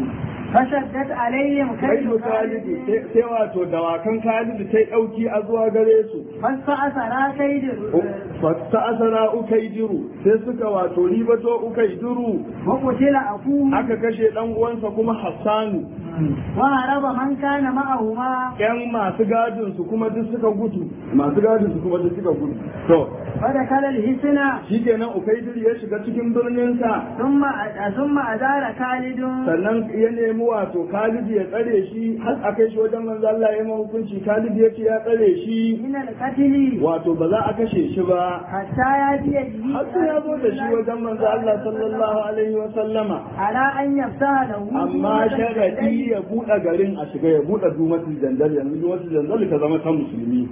فشدت عليهم kai كيد Khalid خالد sai sai wato dawakan Khalid sai dauki a zuwa gare su فاستأثر كيد fasta asara ukaidiru sai suka wato ribato ukaidiru وقتل أخوه aka kashe dan uwansa kuma Hassanu وهرب من كان معهما yan masu gadin su kuma duk suka gudu masu gadin su kuma duk suka gudu to فدخل الحسن shikenan ukaidir ya shiga cikin birninsa ثم ثم أدار خالد sannan ya nemi wato Khalid ya tsare shi har a kai shi wajen manzo Allah ya yi hukunci Khalid ya ce ya tsare shi من القتل wato ba za a kashe shi ba حتى يأتي به har sai ya zo da shi wajen manzo Allah sallallahu alaihi wa sallama على أن يفتح له amma sharadi shi ya buɗe garin a shiga ya buɗe dumatul jandal yanzu dumatul jandal ta zama ta musulmi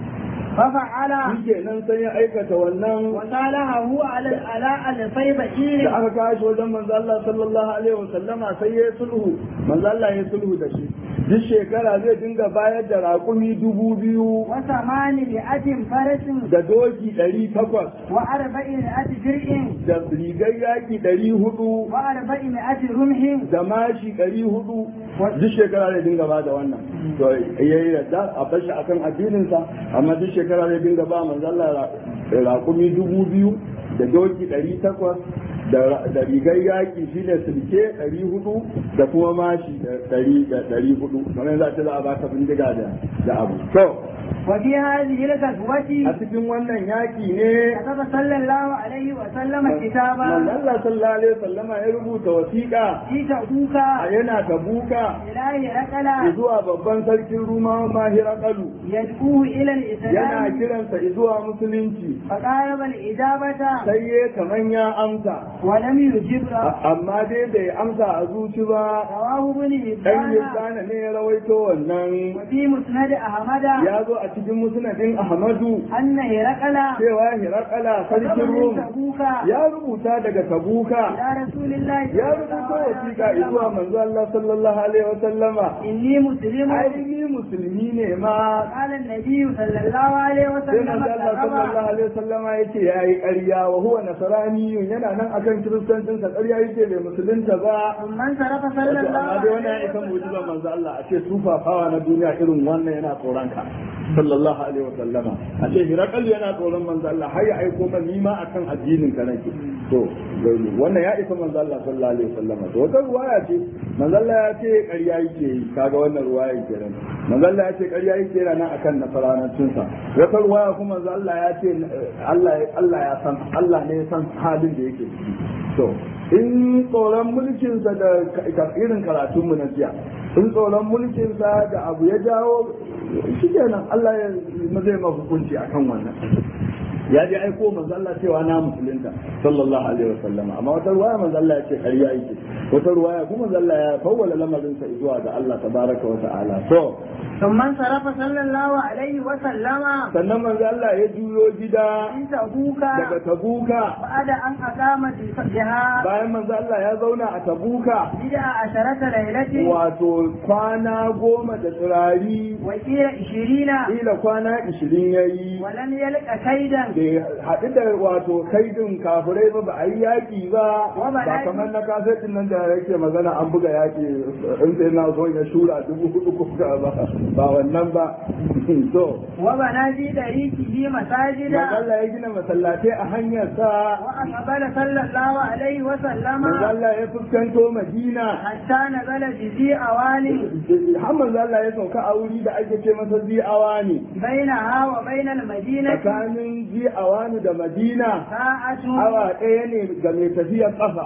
ففعل shi kenan sai ya aikata wannan وصالحه على على ألفي بشير da aka kawo shi wajen manzo Allah sallallahu alaihi wasallama sai ya yi sulhu manzo Allah ya yi sulhu da shi duk shekara zai dinga bayar da raƙumi dubu biyu وثمانمائة فرس da doki ɗari takwas وأربعمائة درع da rigar yaƙi ɗari hudu وأربعمائة رمح da mashi ɗari hudu duk shekara zai dinga ba da wannan to ya yi yadda a bashi akan addininsa amma duk shekara zai dinga ba manzo Allah raƙumi dubu biyu da doki ɗari takwas da rigar yaƙi shi ne sulke ɗari hudu da kuma mashi ɗari hudu kamar za ta za a baka bindiga da abu to وفي هذه a الغزوة cikin wannan yaƙi ne كتب صلى الله عليه وسلم manzo كتابا Allah sallallahu alaihi wasallama ya rubuta wasiƙa في تبوك a yana tabuka إلى هرقل zuwa babban sarkin rumawa mahira kalu يدعوه إلى yana الإسلام kiransa zuwa musulunci فقارب الإجابة sai ya kaman ya amsa ولم يجب له A- amma dai bai amsa a zuci ba رواه ابن dan هبان yusana ne ya rawaito wannan وفي مسند أحمد ya zo a cikin musnadin ahmadu أن هرقل cewa hirakala sarkin كتب من rum تبوك ya rubuta daga tabuka إلى رسول الله ya صلى الله rubuta عليه wasiƙa zuwa وسلم manzo Allah sallallahu alaihi wasallama إني مسلم ai ni musulmi ne ma قال النبي صلى الله عليه sai وسلم manzo Allah كتب sallallahu alaihi wasallam ya ce yayi ƙarya wa huwa nasraniyun yana nan akan kiristancin sa ƙarya yake bai musulunta ba ثم انصرف wato صلى الله amma dai wannan ya عليه isa mu'jizar وسلم manzo Allah a ce sufafawa na duniya irin wannan yana tsoron ka sallallahu alaihi wasallama a ce hirakal yana tsoron manzo Allah har ya aiko man nima akan addinin ka nake to wannan ya isa manzo Allah sallallahu alaihi wasallama to wata ruwaya ce manzo Allah ya ce ƙarya yake yi kaga wannan ruwaya kenan manzo Allah ya ce ƙarya yake yana nan akan nasaranancin sa wata ruwaya kuma manzo Allah ya ce Allah Allah ya san Allah ne ya san halin da yake ciki to in tsoron mulkinsa da ka- irin karatunmu na jiya in tsoron mulkinsa da abu ya jawo shi kenan Allah ya zai ma hukunci akan wannan ya je aiko manzo Allah cewa na musulunta sallallahu alaihi wasallam amma wata ruwaya manzo Allah ya ce ƙarya yake wata ruwaya kuma manzo Allah ya fawwala lamarin sa zuwa ga Allah tabaraka wa ta'ala to ثم انصرف صلى الله عليه وسلم sannan manzo Allah ya juyo gida من تبوك daga Tabuka بعد أن أقام بها bayan manzo Allah ya zauna a Tabuka بدع عشرة ليلة wato kwana goma da tsirari وقيل عشرين ila kwana ishirin ya yi ولم يلق كيدا da haɗu da wato kaidin kafirai ba ba a yi yaƙi ba Wa ba ba yaƙi. kamar na kasetin nan da yake magana an buga yaƙi in sai na zo ya shura dubu hudu ko ka ba ba wannan ba to وبنى في طريقه مساجدا Allah ya gina masallatai a hanyar sa وأقبل صلى الله عليه وسلم Allah ya fuskanto Madina حتى نزل بذي أوان har manzo Allah ya sauka a wuri da ake ce masa zi'awa ne بينها وبين المدينة tsakanin zi'awani da Madina ساعة awa ɗaya ne ga mai tafiyar ƙafa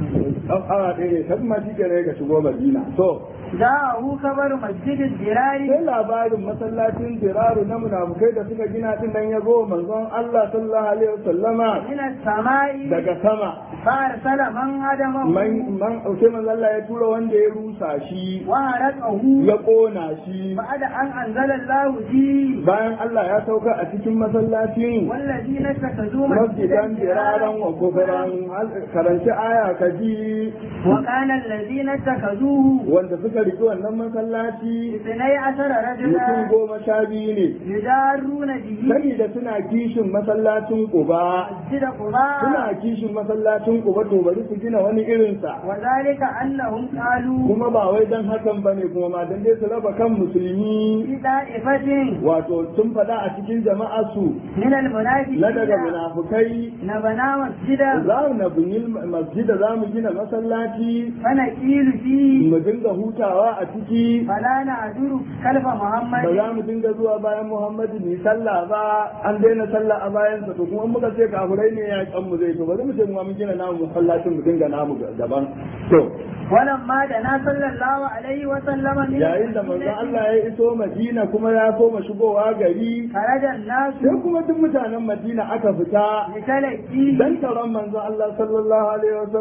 awa ɗaya ne kan ma shi kere ka shigo madina to جاءه خبر مسجد الدرار sai labarin masallacin jiraru na munafukai da suka gina din nan ya zo manzon Allah sallallahu alaihi wasallama من السماء daga sama فأرسل من هدمه man man sai manzon Allah ya tura wanda ya rusa shi وهرقه ya kona shi بعد أن أنزل الله فيه bayan Allah ya sauka a cikin masallacin والذين اتخذوا masjidan jiraran wa kufran karanci aya ka ji وكان الذين اتخذوه wanda suka riki wannan masallaci اثني عشر mutum رجلا goma sha biyu ne يدارون به saboda suna kishin masallacin Quba مسجد قباء suna kishin masallacin Quba to bari su gina wani irinsa وذلك أنهم قالوا kuma ba wai dan hakan bane kuma ma dan dai su raba kan musulmi في طائفة wato sun faɗa a cikin jama'ar su من المنافقين na daga munafukai نبنا مسجدا za mu na bunyi masjida za mu gina masallaci فنقيل فيه mu dinga hutawa a ciki فلا نعذر خلف ba محمد za mu dinga zuwa bayan Muhammadu ni sallah ba an daina sallah a bayansa to kuma muka ce kafurai ne ya kan mu zai to bari mu ce mu ma mun gina namu masallacin mu dinga namu daban to ولما دنا صلى الله عليه وسلم من yayin da manzon المدينة Allah ya iso Madina kuma ya koma shigowa gari خرج الناس sai kuma duk mutanen Madina aka fita لتلقيه dan taron manzon Allah sallallahu alaihi wa sallama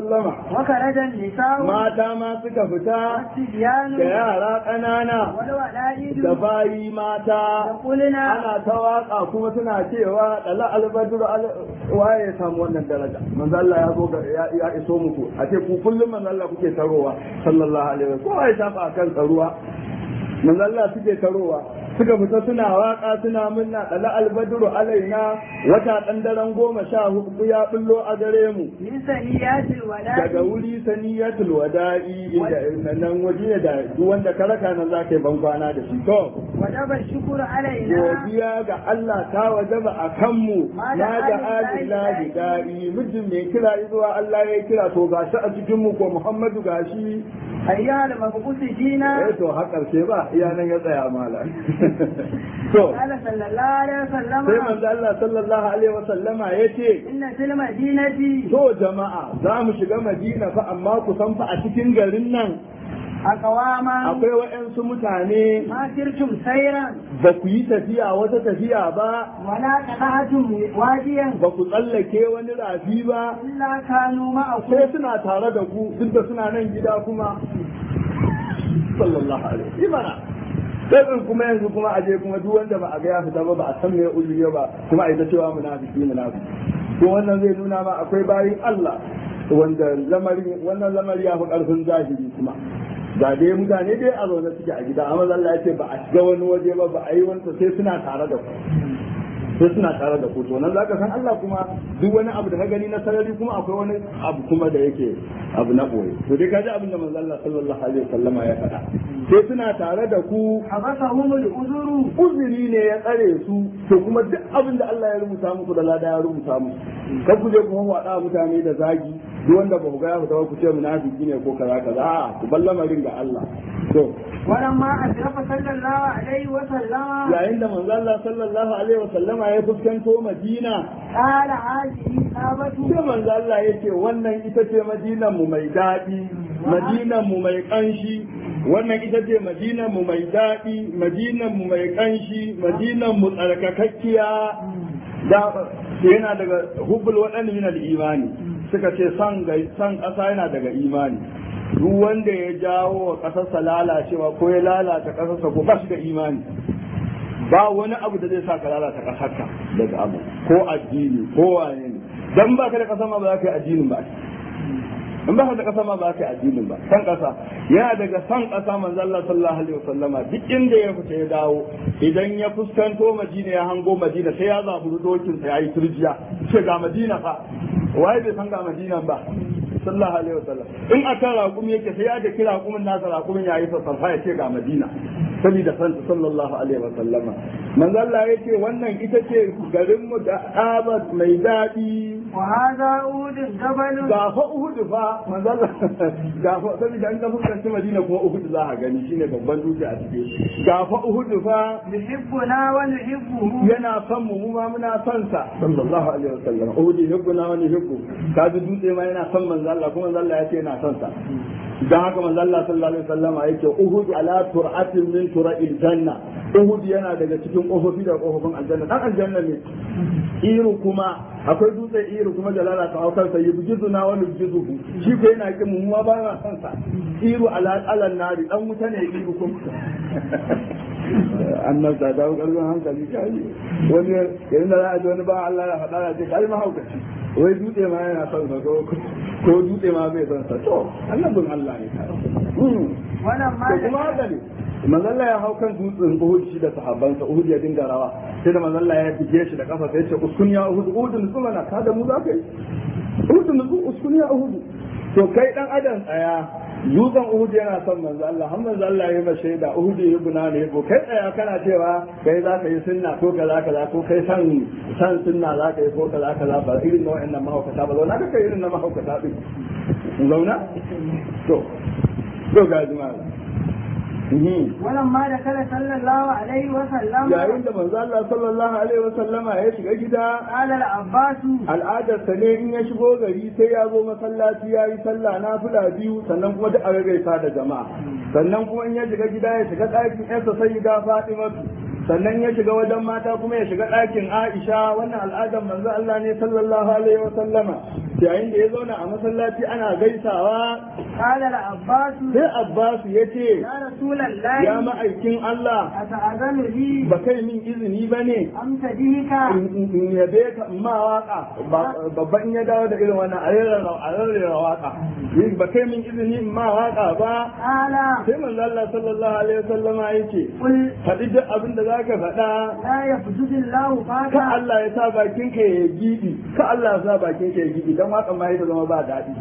وخرج النساء mata ma suka fita والصبيان da yara ƙanana والولائد da bayi mata يقولنا ana ta waka kuma suna cewa dala albadru al- waye ya samu wannan daraja manzo Allah ya zo ga- ya ya iso muku a ce ku kullum manzo Allah kuke tarowa sallallahu alaihi wasallam kowa ya shafa akan tsaruwa manzo Allah suke tarowa suka fita suna waka suna munna dala albadru alaina wata dan daren goma sha hudu ya bullo a gare mu من ثنيات daga الوداع wuri saniyatul wada'i inda nan waje ne da duk wanda ka raka nan zaka yi ban kwana da shi to وجب الشكر علينا godiya ga Allah ta wajaba a kanmu na da alillahi da'i mijin mai kira zuwa Allah ya kira to gashi a cikin mu ko Muhammadu gashi أيها المبعوث فينا eh to har karshe ba iya nan ya tsaya mala to قال صلى الله عليه sai وسلم manzo Allah sallallahu alaihi wasallama yace إن في المدينة to jama'a za mu shiga Madina fa amma ku san fa a cikin garin nan أقواما akwai waɗansu mutane ما سرتم سيرا ba ku yi tafiya wata tafiya ba ولا قطعتم واديا ba ku tsallake wani rafi ba إلا كانوا معكم sai suna tare da ku duk da suna nan gida kuma sallallahu alaihi mana sai din kuma yanzu kuma aje kuma duk wanda ba a ga ya fita ba ba a san me ulul ba kuma ai ta cewa munafiki munafiki to wannan zai nuna ma akwai bayin Allah wanda lamari wannan lamari ya fi karfin zahiri kuma ga dai mutane dai a zaune suke a gida amma Allah ya ce ba a shiga wani waje ba ba a yi wanta sai suna tare da ku sai suna tare da ku to nan zaka san Allah kuma duk wani abu da ka gani na sarari kuma akwai wani abu kuma da yake abu na boye to dai kaji abin da manzo Allah sallallahu alaihi wasallama ya faɗa sai suna tare da ku حبسهم العذر uzuri ne ya tsare su to kuma duk abin da Allah ya rubuta muku da lada ya rubuta muku kar ku je kuma wada mutane da zagi duk wanda ba ku ga ya fita ba ku ce munafiki ne ko kaza kaza a ku ballamarin ga Allah to ولما أشرف صلى الله عليه وسلم yayin da manzo Allah sallallahu alaihi wasallama ya fuskanto Madina قال هذه إصابة sai manzo Allah ya ce wannan ita ce madinan mu mai daɗi madinan mu mai ƙanshi wannan ita ce madinan mu mai daɗi madinan mu mai ƙanshi madinan mu tsarkakakkiya da yana daga hubbul waɗanda min imani suka ce san gai- san ƙasa yana daga imani duk wanda ya jawo wa ƙasarsa lalacewa ko ya lalata ƙasarsa ko ba shi da imani ba wani abu da zai sa ka lalata ƙasarka daga abu ko addini ko wane ne dan ba ka da ƙasa ma ba za ka yi addinin ba in ba ka da ƙasa ma ba za ka yi addinin ba san ƙasa yana daga san ƙasa manzo Allah sallallahu alaihi wasallama duk inda ya fita ya dawo idan ya fuskanto Madina ya hango Madina sai ya zaburi dokin sa yayi turjiya ce ga Madina fa waye bai san ga Madina ba sallallahu alaihi wasallam in aka raƙumi yake sai ya da kira raƙumin nasa raƙumin yayi sassafa ya ce ga Madina saboda santa sallallahu alaihi wasallama manzo Allah ya ce wannan ita ce garin mu da abat mai daɗi وهذا أود جبل ga fa Uhud fa manzo Allah ga fa saboda an ga fuskanci Madina kuma Uhud za a gani shine babban dutse a cikin ga fa Uhud fa يحبنا ونحبه yana son mu mu ma muna son sa sallallahu alaihi wasallam Uhud yuhibbuna wa nuhibbu ka ji dutse ma yana son manzo Allah kuma manzo Allah ya ce yana son sa dan haka manzo Allah sallallahu alaihi wasallam yake Uhud ala tur'atin min tura'il janna Uhud yana daga cikin kofofi da kofofin aljanna dan aljanna ne iru kuma akwai dutse iru kuma jalala ta haukar sa yi bujizu na wani bujizu shi ko yana kin mu ma ba na son sa iru ala alan nari dan wuta ne iru kuma annan ta dawo karfin hankali kai wani yayin da za a ji wani ba Allah ya faɗa ya ce kai mahaukaci wai dutse ma yana son sa ko ko dutse ma bai son sa to annabin Allah ne ka ولما to kuma haka ne manzalla ya hau kan dutsen Uhud shi da sahabbansa Uhud ya dinga rawa sai da manzalla ya fige shi da kafa sai ya ce uskun ya Uhud Uhud nutsu mana ka da mu za ka yi Uhud nutsu uskun ya Uhud to kai dan adam tsaya dutsen Uhud yana son manzo Allah har manzo Allah ya yi shaida Uhud ya guna ne ko kai tsaya kana cewa kai za ka yi sunna ko kaza kaza ko kai san san sunna za ka yi ko kaza kaza ba irin na wa'annan mahaukata ba zauna ka kai irin na mahaukata din zauna to to ga jama'a ولما دخل صلى الله عليه وسلم yayin da manzo Allah sallallahu alaihi wasallama ya shiga gida قال العباس al'adarsa ne in ya shigo gari sai ya zo masallaci ya yi sallah na fula biyu sannan kuma duk a gaisa da jama'a sannan kuma in ya shiga gida ya shiga ɗakin yarsa sai ga Fatimatu sannan ya shiga wajen mata kuma ya shiga ɗakin Aisha wannan al'adar manzo Allah ne sallallahu alaihi wasallama yayin da ya zauna a masallaci ana gaisawa قال العباس sai Abbas ya ce يا رسول ya الله ma'aikin Allah أتأذن لي ba kai min izini ba ne أم تديك in yabe ka in ma waka babba in ya dawo da irin wannan a rarrera waka ba kai min izini in ma waka ba قال sai manzo Allah sallallahu alaihi wasallama yake قل faɗi duk abin da zaka faɗa لا يفسد الله ka فاك Allah ya sa bakin ka ya gidi ka Allah ya sa bakin ka ya gidi dan wakan ma ya zama ba daɗi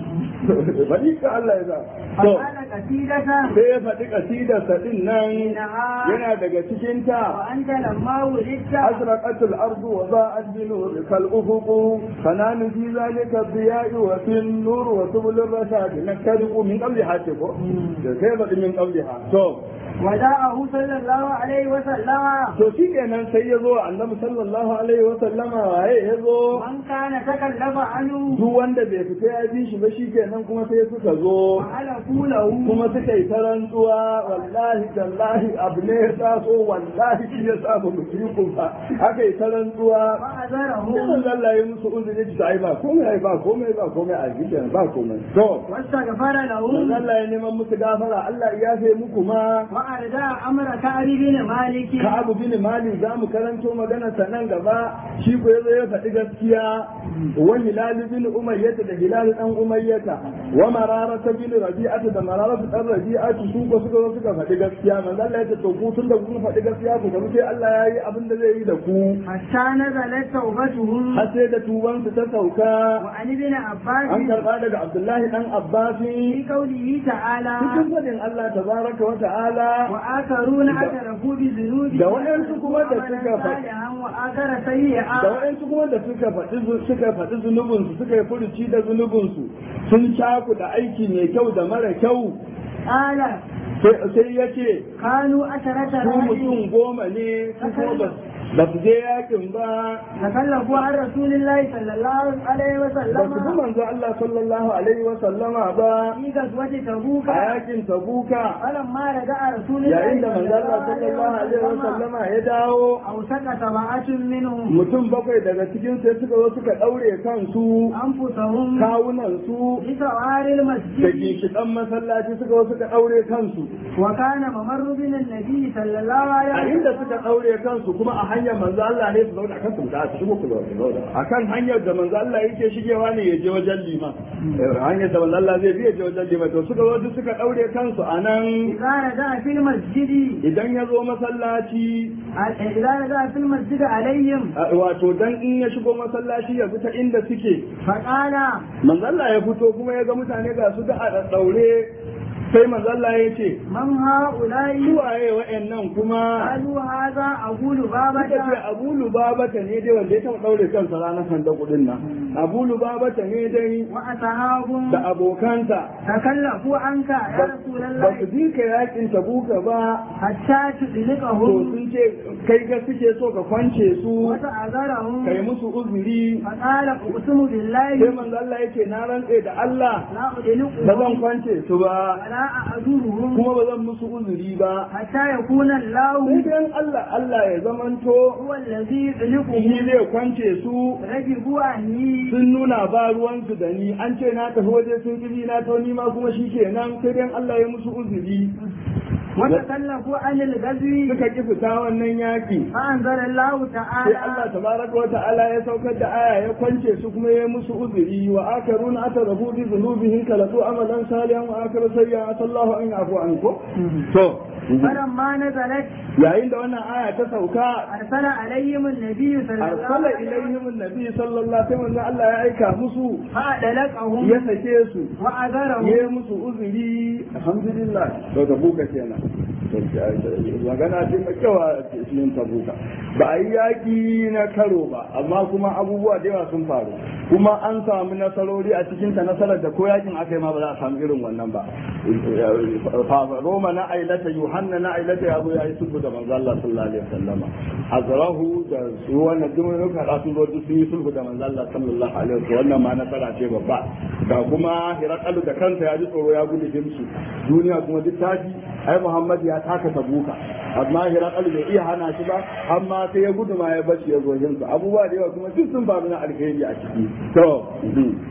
faɗi ka Allah ya sa to فقال قصيدة sai ya faɗi kasidarsa din nan إنها yana daga cikin ta وأنت لما ولدت أزرقت الأرض وضاءت بنورك الأفق فنام في ذلك الضياء وفي النور وسبل الرشاد نكترق من قبلها تكو كيف من قبلها تو وداءه صلى الله عليه وسلم to shi kenan sai ya zo annabi sallallahu alaihi wa sallama waye ya zo من كان تكلف عنه duk wanda bai fita ya bi shi ba shi kenan kuma sai suka zo فعلفوا له kuma suka yi ta rantsuwa wallahi tallahi abu ne ya taso wallahi shi ya sa ba mu yi ba aka yi ta rantsuwa فأذرهم Sai Allah ya musu uzuri ta ai ba komai ai ba komai ba komai a gidan ba komai. To واستغفر manzo لهم Allah ya neman musu gafara Allah ya yafe muku ma وأردى أمر كعب بن مالك ka abu bin mali za mu karanto magana sa nan gaba shi ko yazo ya faɗi gaskiya wa hilal bin umayyata da hilal dan umayyata wa mararata bin rabi'ata da mararata dan rabi'atu su ko suka zo suka faɗi gaskiya manzo Allah ya ce to ku tun da kun faɗi gaskiya ku tafi sai Allah ya yi abin da zai yi da ku حتى نزلت توبتهم har sai da tubansu ta sauka وعن ابن an عباس karɓa daga Abdullahi dan Abbasi في قوله تعالى cikin fadin Allah tabaraka wa ta'ala وآخرون اعترفوا بذنوبهم da waɗansu kuma da suka faɗi- صالحا وآخر سيئا da waɗansu kuma da suka faɗi zu- suka faɗi zunubinsu suka yi furuci da zunubinsu sun caku da aiki mai kyau da mara kyau قال sai sai ya ce كانوا عشرة su رجل mutum goma ne su kuma ba ba su je yakin ba تكلفوا عن رسول الله صلى الله عليه ba su bi وسلم manzo Allah sallallahu alaihi wa sallama ba في غزوة تبوك a yakin tabuka فلما رجع رسول الله yayin da manzo Allah sallallahu alaihi wa sallama ya dawo أوسك سبعة منهم mutum bakwai daga cikin sai suka zo suka ɗaure kansu أنفسهم kawunan su بسوار da المسجد ginshiƙan masallaci suka zo suka ɗaure kansu وكان ممر بنا النبي صلى الله a عليه inda وسلم suka ɗaure kansu kuma a hanyar manzo Allah ne su zauna kan su da su shigo ku zauna a kan hanyar da manzo Allah yake shigewa ne ya je wajen liman hanyar da manzo Allah zai bi ya je wajen liman to suka zo duk suka ɗaure kansu a nan إذا رجع في المسجد idan ya zo masallaci إذا رجع في المسجد عليهم a- wato dan in ya shigo masallaci ya fita inda suke فقال manzo Allah ya fito kuma ya ga mutane ga su da a ɗaure sai manzo Allah ya ce من هؤلاء suwaye wa'annan kuma قالوا هذا أبو suka ce لبابة abu lubabata ne dai wanda ya taɓa ɗaure kansa ranar sanda kuɗin nan abu lubabata ne dai وأصحاب da abokanta تكلفوا عنك يا ba رسول ba su الله ji ka yakin tabuka ba حتى to تدلقهم sun ce kai ga suke so ka kwance su وتعذرهم kai musu uzuri فقال أقسم sai بالله manzo Allah yake na rantse da Allah لا ba zan أدلقهم kwance su ba ولا أعذرهم kuma ba zan musu uzuri ba حتى يكون sai الله dai Allah Allah ya zamanto هو الذي shi يدلقهم zai kwance su رجبوا عني sun nuna ba ruwansu da ni an ce na tafi waje sun kiji na to ni ma kuma shi kenan sai dai Allah ya musu uzuri وتكلفوا عن الغزو suka ki fita wannan yaki فأنزل الله sai Allah تعالى tabaraka wa ta'ala ya saukar da aya ya kwance su kuma ya musu uzuri wa akaruna atarafu bi dhunubihim kalatu amalan salihan wa akaru sayyi'an sallahu an yafu ankum to فلما نزلت yayin da wannan aya ta sauka أرسل عليهم النبي صلى الله arsala عليه وسلم ilaihim annabi sallallahu alaihi wasallam Allah ya aika musu فأدلقهم ya sake su وأذرهم ya musu uzuri alhamdulillah to da buka kenan magana ce mai kyau a cikin tabuka ba a yi yaƙi na karo ba amma kuma abubuwa da yawa sun faru kuma an samu nasarori a cikin ta nasarar da ko yakin aka yi ma ba za a samu irin wannan ba roma na ailata yohanna na ailata ya zo ya yi sulhu da manzo Allah sallallahu alaihi wasallama azrahu da su wannan duk mun kada sun zo duk sun yi sulhu da manzo Allah sallallahu alaihi wasallam wannan ma nasara ce babba ga kuma hirakalu da kansa ya ji tsoro ya gudu himsu duniya kuma duk tafi ai Muhammad ya taka tabuka amma hirakalu bai iya hana shi ba amma sai ya gudu ma ya bace ya zo himsu abubuwa da yawa kuma duk sun faru na alheri a ciki to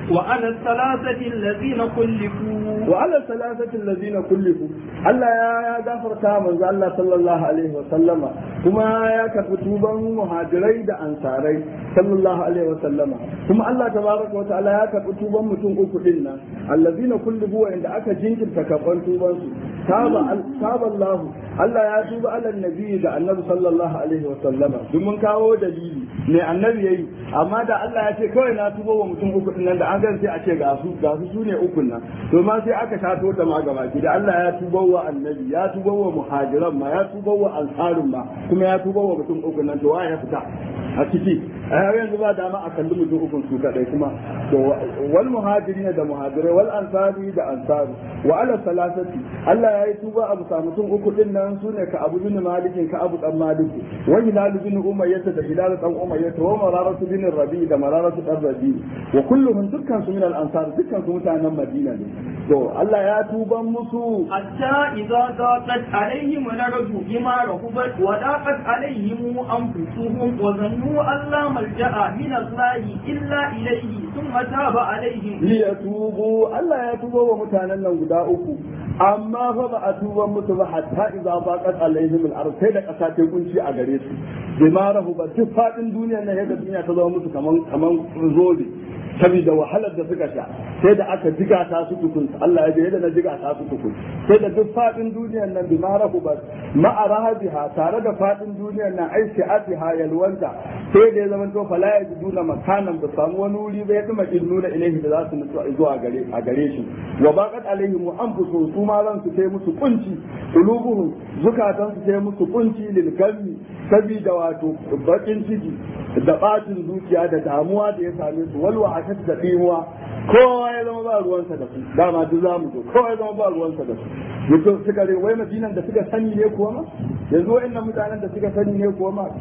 وعلى الثلاثة الذين خلفوا وعلى الثلاثة الذين كلفوا Allah ya ya gafarta manzo Allah sallallahu alaihi wa sallama kuma ya karɓi tuban muhajirai da ansarai sallallahu alaihi wa sallama kuma Allah tabaraka wa ta'ala ya karɓi tuban mutum uku din nan allazina kullubu wa inda aka jinkirta karɓan tuban su taba taba Allah Allah ya tuba ala nabi da annabi sallallahu alaihi wa sallama duk mun kawo dalili ne annabi yayi amma da Allah ya ce kawai na tuba wa mutum uku din nan da an gan sai a ce ga su ga su sune ukun nan to ma sai aka shato ta ma gaba da Allah ya tuba wa annabi ya tuba wa muhajiran ma ya tuba wa ansarun ma kuma ya tuba wa mutum uku nan to waye ya fita a ciki a yau yanzu ba dama a kalli mutum ukun su kadai kuma to wal muhajirin da muhajirai wal ansari da ansaru wa ala salasati Allah ya yi tuba abu sa mutum uku din nan sune ka abu bin malikin ka abu dan maliki wa hilal bin umayyah da hilal dan umayyah wa mararatu bin rabi da mararatu dan rabi wa kulluhum dukkan su min al ansar dukkan su mutanen madina ne to Allah ya tuban musu حتى إذا ضاقت عليهم الأرض بما رحبت وضاقت عليهم أنفسهم وظنوا أن لا ملجأ من الله إلا إليه ثم تاب عليهم liyatubu Allah ya tuba wa mutanen nan guda uku amma fa ba a tuba musu ba hatta idza baqat alaihim al-ard sai da kasa ta kunci a gare su bima rahuba duk fadin duniyar nan yadda duniya ta zama musu kaman kaman zobe saboda wahalar da suka sha sai da aka jiga ta su tukun Allah ya je yadda na jiga ta su tukun sai da duk fadin duniyar nan bi marahu ba ma'a rahabiha tare da fadin duniyar nan ai shi'atiha yalwanta sai da ya zama to fala yajiduna makanan ba samu wani wuri ba ya duma nuna ilaihi da za su nutsu zuwa gare a gare shi wa baqat alaihim wa anfusuhum su ma ran su sai musu kunci qulubuhum zukatan su sai musu kunci lil gammi sabida wato bakin ciki da bacin zuciya da damuwa da ya same su walwa a da dimuwa kowa ya zama ba ruwansa da su dama duk za mu zo kowa ya zama ba ruwansa da su mutum suka rai wai madinan da suka sani ne kuwa ma yanzu wa'annan mutanen da suka sani ne kuwa ma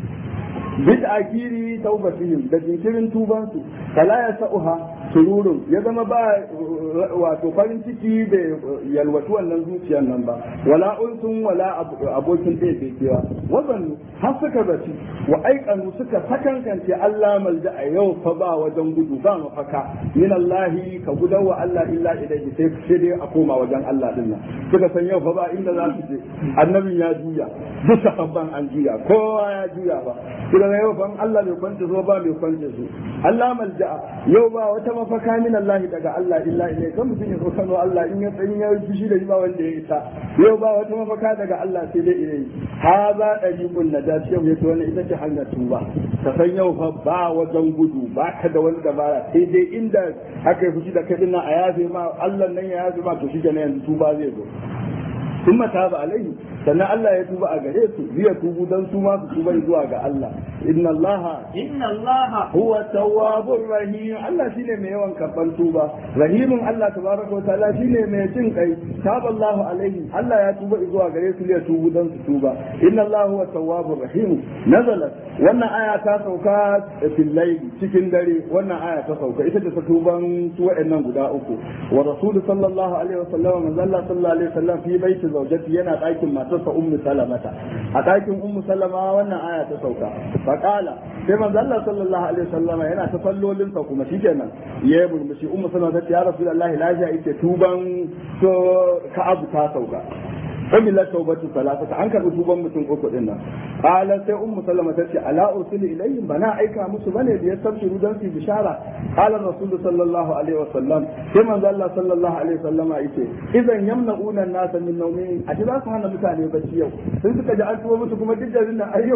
bid akiri taubatihim da jinkirin tubansu kala ya sa'uha sururun ya zama ba wato farin ciki da yalwatu wannan zuciyar nan ba wala unsun wala abokin ɗaya bai kewa wazannu har suka zaci wa aikanu suka sakankance Allah malja a yau fa ba wajen gudu ba mafaka min Allah ka gudan wa Allah illa ilaihi sai sai dai a koma wajen Allah din nan suka san yau fa ba inda za su je annabin ya juya duk sahabban an juya kowa ya juya ba suka ga yau fa Allah bai kwance zo ba bai kwance su Allah malja yau ba wata mafaka min Allah daga Allah illa ilaihi kan mutum ya tsokano Allah in ya tsayin ya fushi da ba wanda ya isa yau ba wata mafaka daga Allah sai dai ilaihi haza dariqun najat yau yace wannan ita ce hanyar tuba ka san yau fa ba wajen gudu ba ka da wani dabara sai dai inda aka yi fushi da kai dinnan a yafe ma Allah nan ya yafe ma to shi kenan yanzu tuba zai zo sun mata ba alaihi sannan Allah ya tuba a gare su zai tubu dan su ma su tuba zuwa ga Allah inna Allah inna Allah huwa tawwabur rahim Allah shine mai yawan karban tuba rahimin Allah tabaraka wa ta'ala shine mai jin kai taballahu alaihi Allah ya tuba zuwa gare su ya tubu dan su tuba inna Allah huwa tawwabur rahim nazalat wannan aya ta sauka fil layli cikin dare wannan aya ta sauka ita ce ta tuban su wa'annan guda uku wa rasul sallallahu alaihi wa sallam manzo Allah sallallahu alaihi wa sallam fi baiti zawjati yana ɗakin matarsa ummu salamata a ɗakin ummu salama wannan aya ta sauka faqala sai manzo Allah sallallahu alaihi wa sallam yana ta sallolin sa kuma shikenan ya murmushi ummu salama ta ce ya rasulullahi lafiya yake tuban to ka'abu ta sauka umila taubatu salatata an karbi tuban mutum uku din nan qala sai ummu sallama tace ala ursilu ilayhim bana aika musu bane da yastabshiru dan su bishara qala rasul sallallahu alaihi wasallam sai manzo Allah sallallahu alaihi wasallam yace idan yamna'una an-nasa min nawmin a za su hana mutane bacci yau sun suka ji an tuba musu kuma duk garin nan ayyau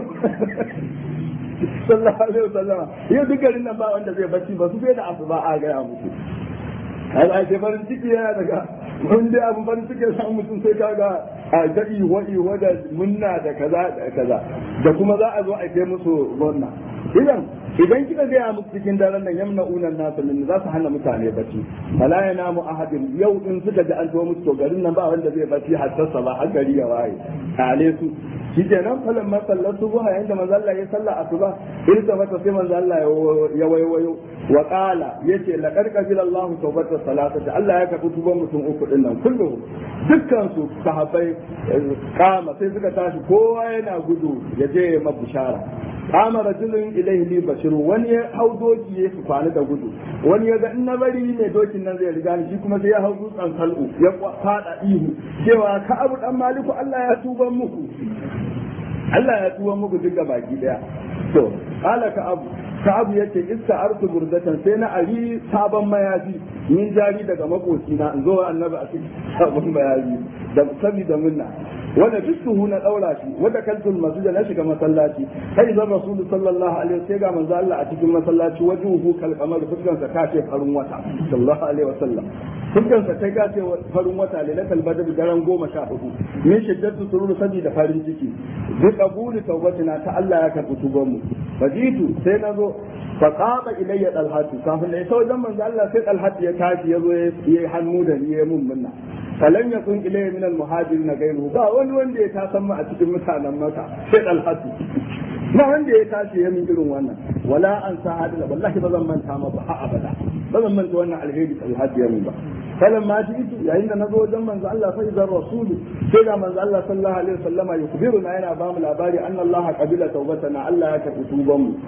sallallahu alaihi wasallam yau duk garin nan ba wanda zai bacci ba su bai da asuba a ga musu ai ai farin ciki yana daga mun dai abin farin ciki san mutum sai kaga a gadi wa'i wada munna da kaza da kaza da kuma za a zo a kai musu wannan idan idan kika gaya musu cikin daren nan yamna unan nasu min za su hana mutane bacci fala ya namu ahadin yau in suka ji an tuwo musu to garin nan ba wanda zai bacci har sassa ba har gari ya waye kale su shikenan falan ma sallar subuha yayin da manzo Allah ya salla asuba irta mata sai manzo Allah ya wayo wa qala yace laqad qabila Allahu tawbata salatati Allah ya karbi tuban mutum uku din nan kullu dukkan su sahabbai kama sai suka tashi kowa yana gudu ya je ya mabushara kama rajulun ilaihi li bashiru wani ya hau doki ya su kwana da gudu wani ya ga in na bari mai dokin nan zai riga ni shi kuma sai ya hau dutsen sal'u ya fada ihu cewa ka abu dan maliku Allah ya tuban muku Allah ya tuban muku duk baki daya to ala ka abu ka abu yace iska arsu burdatan sai na ari sabon mayafi min jari daga makoci na in zo annabi a cikin sabon mayafi da sabida munna wanda dukkan na daura shi wanda kaltul masjid na shiga masallaci sai zan rasulu sallallahu alaihi wasallam ga manzo Allah a cikin masallaci wajuhu kal qamar fuskan sa kace farin wata sallallahu alaihi wasallam fuskan sa kai kace farin wata lailatul badr daren goma sha hudu min shiddatu surur sadi da farin ciki bi qabuli tawbatina ta Allah ya karbi tuban mu fajitu sai nazo fa qama ilayya dalhatu kafin da ita wajen manzo Allah sai dalhatu ya tashi yazo yayi hannu da ni yayi mun munna falan yakun ilayya min al-muhajirin ghayruhu ba wani wanda ya tasan mu a cikin mutanen maka sai dalhatu ba wanda ya tashi ya min irin wannan wala an sa hadila wallahi ba zan manta ma ba abada ba zan manta wannan alheri dalhatu ya min ba falan ma ji itu yayin da nazo wajen manzo Allah fa idan rasulu sai da manzo Allah sallallahu alaihi wasallama yukbiruna yana ba mu labari anna Allah qabila tawbatana Allah ya karbi tuban mu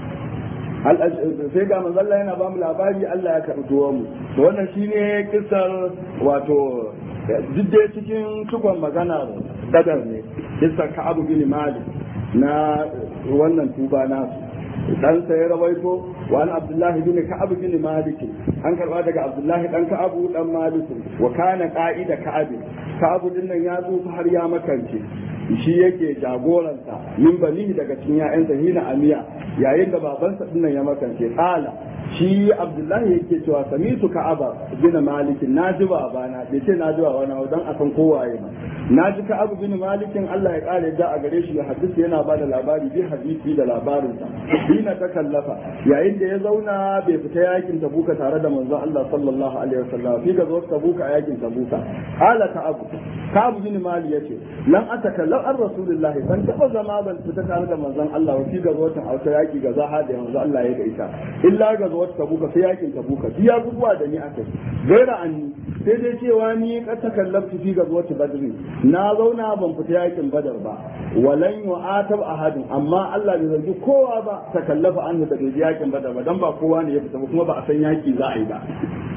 sai ga manzo Allah yana ba mu labari Allah ya karbi tuban mu to wannan shine kissar wato duk cikin tukon magana badar ne kissar Ka'ab bin Malik na wannan tuba nasu dan sai ya rawaito wa an abdullahi bin ka'ab bin malik an karba daga abdullahi dan ka'ab dan malik wa kana qa'ida ka'ab ka'ab din nan ya zo har ya makance shi yake jagoranta min banihi daga cikin ya'yansa hina amiya yayin da babansa din nan ya makance qala shi abdullahi yake cewa samitu ka'aba bin malik na ji babana bai ce na ji babana dan akan kowaye ba na ji ka'ab bin malik Allah ya kare da a gare shi ya hadisi yana ba da labari bi hadisi da labarinsa dina ta kallafa yayin da ya zauna bai fita yakin tabuka tare da manzon Allah sallallahu alaihi wasallam fi ga zo tabuka yakin tabuka ala ka'ab ka'ab bin malik yace lan atakallam an rasulullahi ban taba zama ban fita tare da manzon Allah fi ga zo ta auta yaki ga zaha da manzon Allah ya ga ita illa ga zo tabuka sai yakin tabuka biya abubuwa da ni akai gaira anni sai dai cewa ni ka takallabtu fi ga zo badri na zauna ban fita yakin badar ba walan yu'atab ahadin amma Allah bai zargi kowa ba takallafa an da bai yakin badar ba dan ba kowa ne ya fita ba kuma ba a san yaki za a yi ba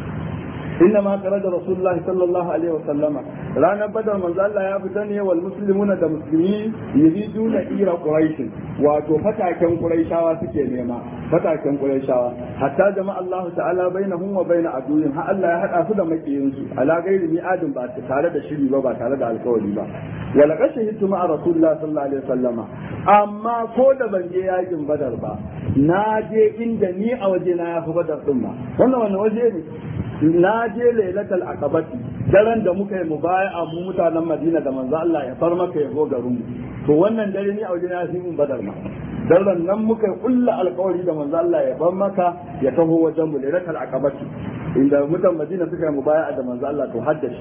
إنما خرج رسول الله صلى الله عليه وسلم رانا بدر من ذا الله يفتني والمسلمون دا مسلمين يريدون إيرا قريش واتو فتاكن قريشاوا سكي نيما فتاكن قريشاوا حتى جمع الله تعالى بينهم وبين عدوهم ها الله يحد أفضل مكينسو على غير ميعاد بعد تارد الشري با تارد الكولي با ولقد شهدت مع رسول الله صلى الله عليه وسلم أما كود بنجي ياجن بدر با ناجي إن ni a waje na ya fi badar ɗin ma wannan wani waje ne na je lailatul aqabati daren da muka yi mubaya'a mu mutanen Madina da manzo Allah ya far maka ya go garin mu to wannan dare ni a wajen ya fi mun badar ma daren nan muka kulla alkawari da manzo Allah ya bar maka ya taho wajen mu lailatul aqabati inda mutan Madina suka yi mubaya'a da manzo Allah to haddashi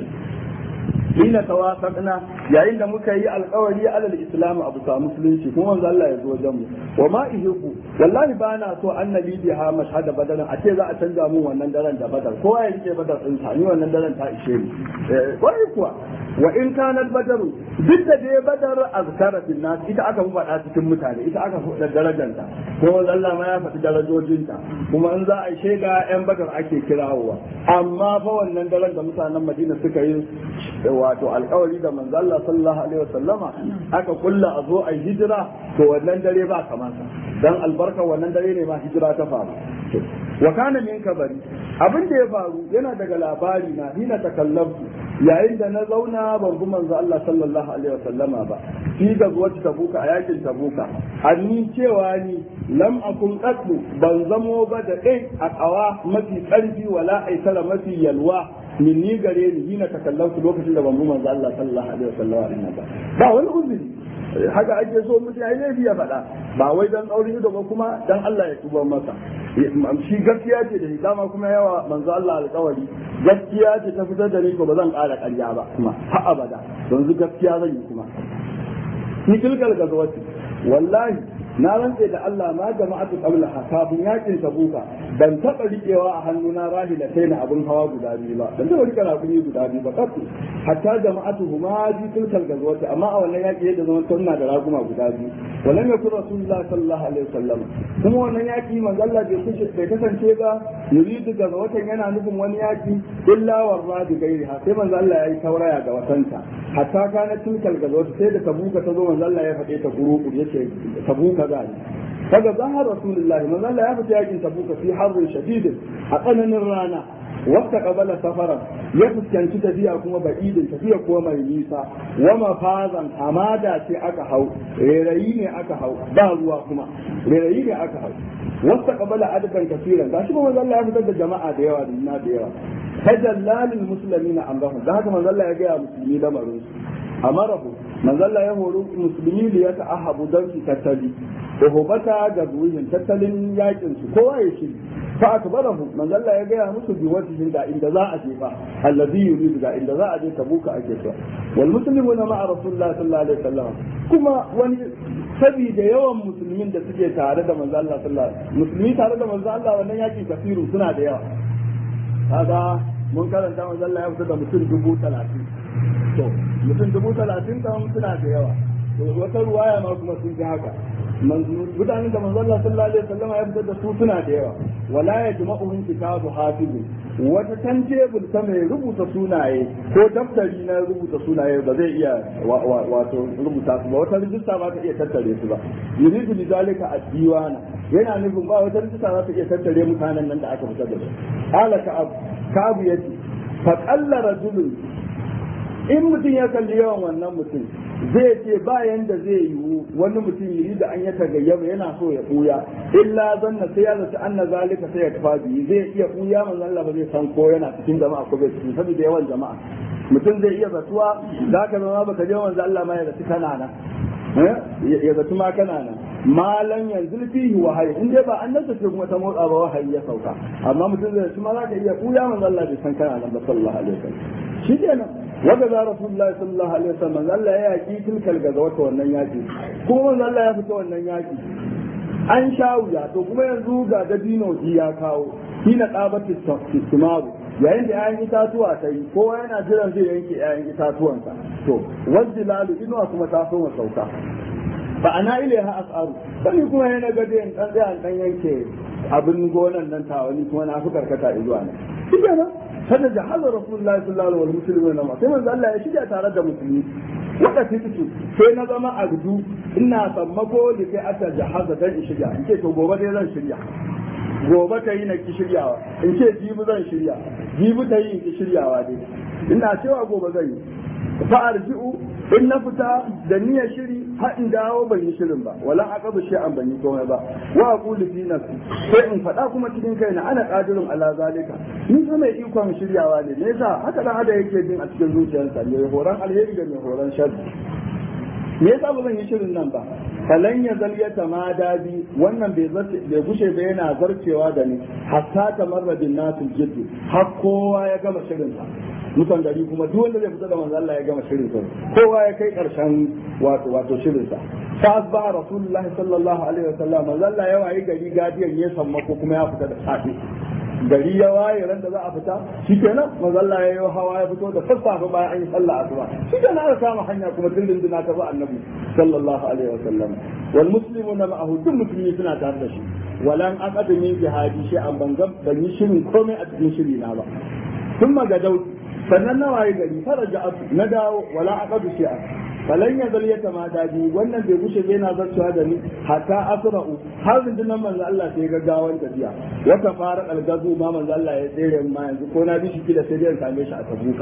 hina tawafaqna yayin da muka yi alkawari alal islam abu sa musulunci kuma manzo Allah ya zo wajen mu wa ma ihibbu wallahi ba na so annabi biha mashhada badar a ce za a canza mun wannan daren da badar kowa ya rike badar din sa ni wannan daren ta ishe ni wai kuwa wa in kanat badar duk da dai badar azkara bin nas ita aka fi faɗa cikin mutane ita aka fi da darajanta kuma Allah ma ya faɗi darajojinta kuma in za a shaida yan badar ake kirawowa amma fa wannan daren da mutanen Madina suka yi wato alkawari da manzo Allah sallallahu alaihi wasallama aka kulla a zo a hijira to wannan dare ba kamata dan albarka wannan dare ne ma hijira ta faru wa kana min kabari abin da ya faru yana daga labari na hina takallabtu yayin da na zauna ban bi manzo Allah sallallahu alaihi wasallama ba fi ga zuwa tabuka a yakin tabuka anni cewa ni lam akun qatlu ban zamo ba da dai a kawa mafi karfi wala aisara mafi yalwa min ni gare ni hina takallabtu lokacin da ban bi manzo Allah sallallahu alaihi wasallama ba ba wani uzuri haka ake so mutum ya yi ya faɗa ba wai dan tsaurin ido ba kuma dan Allah ya tuba masa shi gaskiya ce da dama kuma yawa manzo Allah alƙawari gaskiya ce ta fitar da ni ko ba zan ƙara ƙarya ba kuma har abada yanzu gaskiya zan yi kuma ni tilkal gazawati wallahi na rantse da Allah ma jama'atu qabla kafin yakin tabuka ban taba rikewa a hannuna rahila sai na abun hawa guda biyu ba ban taba rike rakumi guda biyu ba kasu hatta jama'atu huma ji tilkal gazwati amma a wannan yaki yadda zaman tunna da raguma guda biyu ولم يكن رسول الله صلى الله عليه وسلم kuma wannan yaki manzo Allah bai kushe bai kasance ba yuridu ga watan yana nufin wani yaki illa warra bi gairi ha sai manzo Allah yayi tauraya ga watanta hatta kana tilkal ga wata sai da tabuka ta zo manzo Allah ya faɗe ta guru yace tabuka za ni kaga zahar rasulullah manzo Allah ya fita yakin tabuka fi harrin shadid a tsananin rana wata kabala safara ya fuskanci tafiya kuma ba'idin tafiya kuma mai nisa wa mafazan hamada ce aka hau rerayi ne aka hau ba ruwa kuma rerayi ne aka hau wata kabala adaban kasiran gashi kuma manzo Allah ya fitar da jama'a da yawa da da yawa tajallalil muslimina amrahum da haka manzo Allah ya ga musulmi lamarin su amarahu manzo Allah ya horo musulmi da ya ta'ahabu dan su tattali uhubata ga ruhin tattalin yakin su kowa ya shiri fa akbarahu manzo Allah ya gaya musu bi wajhin da inda za a je fa allazi yuridu da inda za a je tabuka ake so wal muslimuna ma'a rasulullah sallallahu alaihi wasallam kuma wani saboda yawan musulmin da suke tare da manzo Allah sallallahu alaihi wasallam musulmi tare da manzo Allah wannan yaki kafiru suna da yawa kaga mun karanta manzo Allah ya fita da mutum dubu talatin to mutum dubu talatin kan suna da yawa to wata ruwaya ma kuma sun ji haka mutanen da manzo Allah sallallahu alaihi wasallam ya fitar da su suna da yawa wala yajma'uhum kitabu hafizu wata tantebul ta mai rubuta sunaye ko daftari na rubuta sunaye ba zai iya wato rubuta su ba wata rijista ba ta iya tattare su ba yuridu li zalika ad-diwana yana nufin ba wata rijista za ta iya tattare mutanen nan da aka fitar da su qala ka'ab ka'ab yace fa qalla rajulun in mutum ya kalli yawan wannan mutum zai ce ba yanda zai yiwu wani mutum yi da an ya tagayyaba yana so ya buya illa zanna sai ya zata anna zalika sai ya tafa biyu zai iya buya manzo Allah ba zai san ko yana cikin jama'a ko bai cikin saboda yawan jama'a mutum zai iya zatuwa zaka zama baka je manzo Allah ma ya zatu kana nan ya zatu ma kana nan malan yanzu fihi wahayi in dai ba an nasa ce kuma ta motsa ba wahayi ya sauka amma mutum zai ci ma za ka iya buya manzo Allah bai san kana nan ba sallallahu alaihi wasallam shi kenan wanda za rasulullahi sallallahu alaihi wasallam Allah ya yaki tilkal ga wata wannan yaki kuma manzo Allah ya fita wannan yaki an sha wuya to kuma yanzu ga dabino ji ya kawo hina qabati timaru yayin da 'ya'yan itatuwa ta yi kowa yana jiran zai yanke 'ya'yan itatuwansa to wajjilalu inuwa kuma ta so sauka fa ana ilaiha as'aru sai kuma yana ga dai dan tsaya dan yanke abin gonan nan tawani kuma na fi karkata zuwa ne shi kenan kada jahalar rasulullahi sallallahu alaihi wasallam sai manzo Allah ya shiga tare da musulmi wanda fitu sai na zama abdu ina sammako da kai aka jahaza dan in shiga in ce to gobe dai zan shirya gobe ta yi na ki shiryawa in ce jibi zan shirya jibi ta yi in ki shiryawa dai ina cewa gobe zan yi fa arji'u in na fita da niyyar shiri har in dawo ban yi shirin ba wala aqabu shay'an ban yi komai ba wa aqulu fi nafsi sai in faɗa kuma cikin kaina ana qadirun ala zalika ni fa mai ikon shiryawa ne me yasa haka dan ada yake jin a cikin zuciyarsa mai horon alheri da mai horon sharri me yasa ba zan yi shirin nan ba falan ya zal ya tamada bi wannan bai zarce bai gushe ba yana zarcewa da ni hatta tamarradin nasu jiddu har kowa ya gama shirin sa mutan gari kuma duk wanda zai fita da manzo Allah ya gama shirin sa kowa ya kai karshen wato wato shirin sa fa asbaha rasulullahi sallallahu alaihi wasallam manzo Allah ya wayi gari gadiyan ya sammako kuma ya fita da safe gari ya waye ran da za a fita shikenan manzo Allah ya yi hawa ya fito da sassafe bayan an yi sallah asuba shikenan aka kama hanya kuma dindin dina ta ba annabi sallallahu alaihi wasallam wal muslimuna ma'ahu duk musulmi suna tare da shi walan aqadami jihadi shi an bangan ban yi shirin komai a cikin shiri na ba ثم gadauti sannan na waye gari faraja na dawo wala aqadu shi'a falan ya zal ya tamada bi wannan bai gushe bai na zarcewa da ni hatta asra'u har rundunar manzo Allah sai ga gawan tafiya wata fara algazu ma manzo Allah ya tsere ma yanzu ko na bi shi kila sai dai same shi a tabuka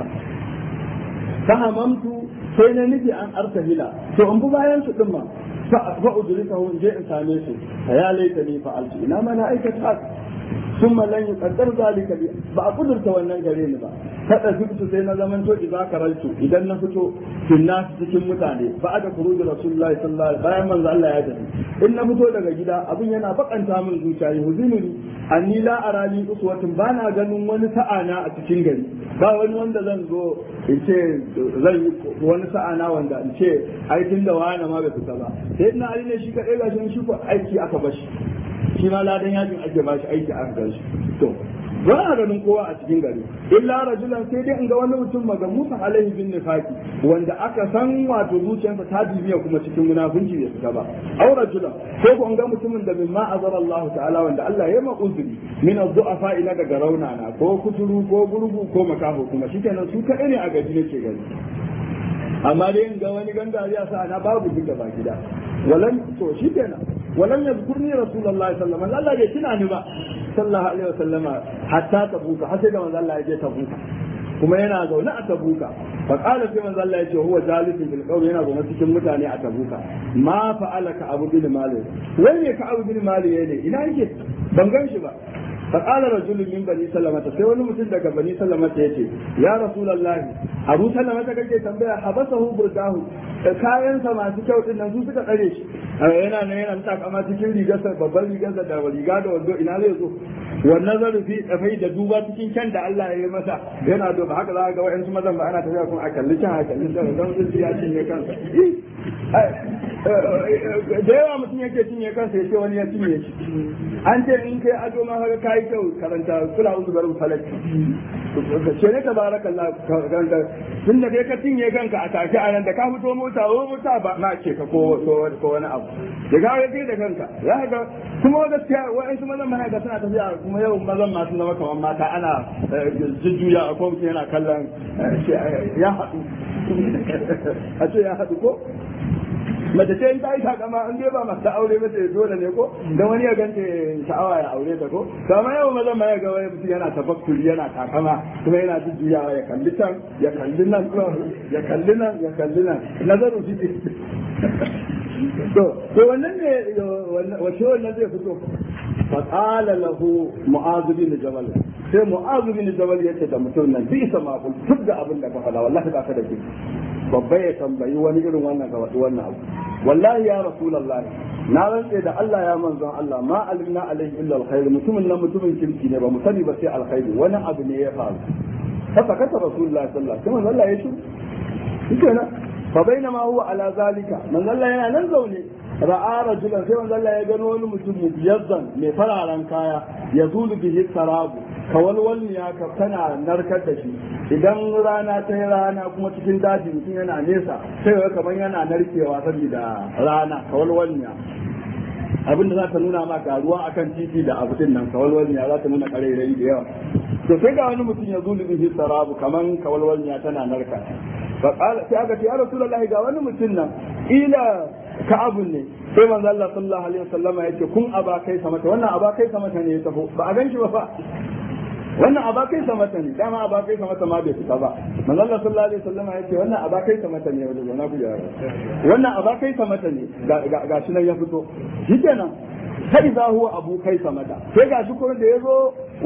fahamamtu sai na nufi an arsahila to in bi bayan su din ma fa udrikahu in je in same su ya laita ni fa'altu ina ma na aikata ثم لن يقدر ذلك لي ba a kudurta wannan gare ni ba kada fito sai na zaman to idza karaltu idan na fito finna cikin mutane ba aka kuruji rasulullahi sallallahu alaihi bayan manzo Allah ya tafi in na fito daga gida abin yana bakanta min zuciya huzununi anni la arani uswatun bana ganin wani sa'ana a cikin gari ba wani wanda zan zo in ce zan yi wani sa'ana wanda in ce ai tunda wani ma bai fita ba sai ina ali ne shi kadai gashin shi ko aiki aka bashi shi ma ladan yajin ake ba shi aiki aka gan shi to ba a ganin kowa a cikin gari illa rajulan sai dai in ga wani mutum maga musa alaihi bin nifaki wanda aka san wato zuciyarsa ta bibiya kuma cikin munafunci bai fita ba aw rajulan ko ko in ga mutumin da min ma azara Allah ta'ala wanda Allah ya ma uzuri min az-du'afa ina daga raunana ko kuturu ko gurgu ko makaho kuma shikenan su kaɗai ne a gaji nake gani amma dai in ga wani gangariya sa na babu duk gaba gida walan to shi kenan walan yazkurni rasulullahi sallallahu alaihi wasallam Allah bai tuna ni ba sallallahu alaihi wasallama hatta tabuka har sai da manzo Allah ya je tabuka kuma yana zaune a tabuka fa qala sai manzo Allah ya ce huwa jalisun bil qawli yana zaune cikin mutane a tabuka ma fa'ala ka abu bin malik wai ne ka abu bin malik ne ina yake ban gan shi ba فقال رجل من بني سلمة sai wani mutum daga bani salama ya ce ya rasulullahi abu salama ta kake tambaya habasahu burdahu kayansa masu kyau din nan su suka tsare shi yana nan yana ta kama cikin rigarsa babban rigarsa da riga da wando ina zai zo wannan zarufi tsafai da duba cikin kyan da Allah ya yi masa yana duba haka za ga wa'yansu mazan ba ana tafiya kuma a kalli can a kalli can don sun ya cinye kansa da yawa mutum yake cinye kansa ya ce wani ya cinye shi an ce in kai ado ma haka kai kyau karanta kula uzu barin falaki ce ne tabarakallah karanta tun da kai ka cinye kanka a take a nan da ka fito mota o mota ba ma ce ka ko ko wani abu da ga kai da kanka za ka ga kuma gaskiya wa'ansu mazan ma ga suna tafiya kuma yau mazan masu zama kamar mata ana jujjuya a ko mutum yana kallon ya haɗu a ce ya haɗu ko mace ce in ta yi takama in dai ba masu aure ba sai dole ne ko dan wani ya ganta sha'awa ya aure ta ko kama yau maza ma ya ga wani mutum yana tafakkuri yana takama kuma yana jujjuyawa ya kalli can ya kalli nan ya kalli nan ya kalli nan nazarin shi to to wannan ne wace wannan zai fito fa qala lahu mu'adh bin jabal sai mu'adh bin jabal yace da mutum nan bi sama kul duk da abin da ka faɗa wallahi ba ka da ke babba ya tambayi wani irin wannan ga wannan abu wallahi ya rasulullahi na rantse da Allah ya manzon Allah ma alimna alaihi illa alkhair mutumin nan mutumin kirki ne ba mu sani ba sai alkhairi wani abu ne ya faru fa sakata rasulullahi sallallahu alaihi wasallam Allah ya shiru shikenan fa bainama huwa ala zalika manzon Allah yana nan zaune ra'a rajulan sai manzon Allah ya gano wani mutum mubiyazzan mai fararen kaya ya zulu bihi sarabu kawalwalniya ka tana narkar da shi idan rana ta yi rana kuma cikin daji mutum yana nesa sai ga kamar yana narkewa saboda rana kawalwalniya abin da za ta nuna ma ruwa akan titi da abu din nan kawalwalniya za ta nuna karerai da yawa to sai ga wani mutum ya zulu bihi sarabu kaman kawalwalniya tana narka fa qala sai aka ce ya rasulullahi ga wani mutum nan ila ka'abun ne sai manzo Allah sallallahu alaihi wasallama yace kun aba kai samata wannan aba kai samata ne ya taho ba a ganshi ba fa wannan abakai samata ne dama abakai samata ma bai fita ba manzo Allah sallallahu alaihi wasallam ya ce wannan abakai samata ne wanda na ku yara wannan abakai samata ne ga shi nan ya fito shikenan sai za huwa abu kai samata sai ga shi kuma da yazo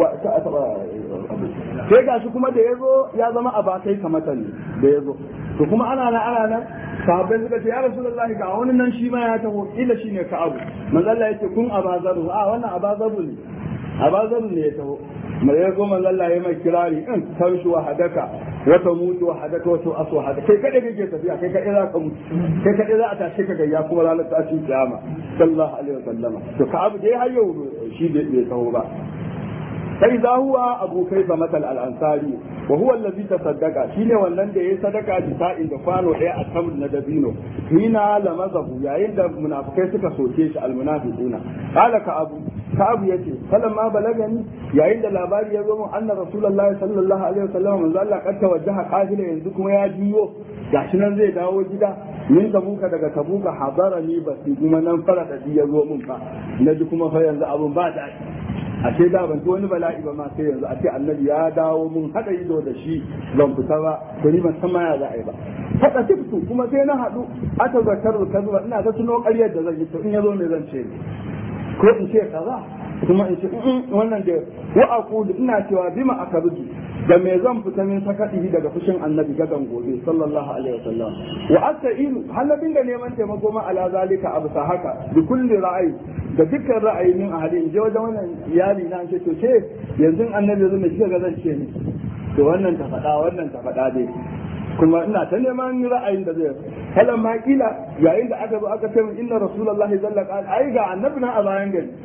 sai ga shi kuma da yazo ya zama abakai samata ne da yazo to kuma ana nan ana nan sahabbai suka ce ya rasulullahi ga wani nan shi ma ya taho ila shine ka abu manzo Allah yake kun abazaru a wannan abazaru ne abazaru ne ya taho mai ya zo manzon Allah ya mai kirari in tamshi wa hadaka wata mutu wa hadaka wata asu wa hadaka kai kadai kake tafiya kai kadai za ka mutu kai kadai za a tashi ka gayya kuma ranar tashin kiyama sallallahu alaihi wasallam to ka abu dai har yau shi bai taho ba sai za huwa abu kai ba matal al-ansari wa huwa allazi tasaddaqa shine wannan da yayi sadaka da sa'in da kwano daya a tamr na dabino hina lamazahu yayin da munafikai suka soke shi al-munafiquna qala ka abu ka abu yace ma balagani yayin da labari ya zo mun anna rasulullahi sallallahu alaihi wasallam manzo Allah kad tawajjaha qafila yanzu kuma ya juyo gashi nan zai dawo gida min tabuka daga tabuka hadarani basi kuma nan fara da ya zo mun fa naji kuma fa yanzu abun ba da a ce da ban wani bala'i ba ma sai yanzu a ce annabi ya dawo mun hada ido da shi ban fita ba to ni ban san ma ya za a yi ba hada tiftu kuma sai na hadu ata zakaru kazuba ina ga tuno ƙaryar da zan yi to in yazo me zan ce ko in ce kaza kuma in ce wannan da wa aqulu ina cewa bima akaruji da me zan fita min sakatihi daga fushin annabi gadan gobe sallallahu alaihi wasallam wa asta'inu halabin da neman taimako ma ala zalika abu haka bi kulli ra'ayi da dukkan ra'ayi min ahli in je wajen wannan iyali na ce to ce yanzu annabi yanzu mai shiga zan ce ni to wannan ta faɗa wannan ta faɗa dai kuma ina ta neman ra'ayin da zai kalan ma kila yayin da aka zo aka ce min inna rasulullahi zalla qal ai ga annabi na a bayan gari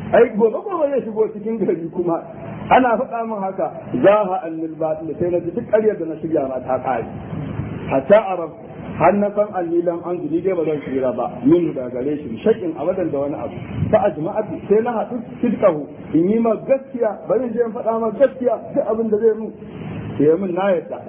ai gobe gobe zai shigo cikin gari kuma ana faɗa min haka za ha annil batil sai na ji duk ƙaryar da na shirya ma ta ƙare hatta arab har na san allilan an zuni dai ba zan tsira ba min da gare shi shakin abadan da wani abu fa ajma'atu sai na haɗu sidqahu in yi ma gaskiya bari je in faɗa ma gaskiya duk abin da zai mu sai min na yadda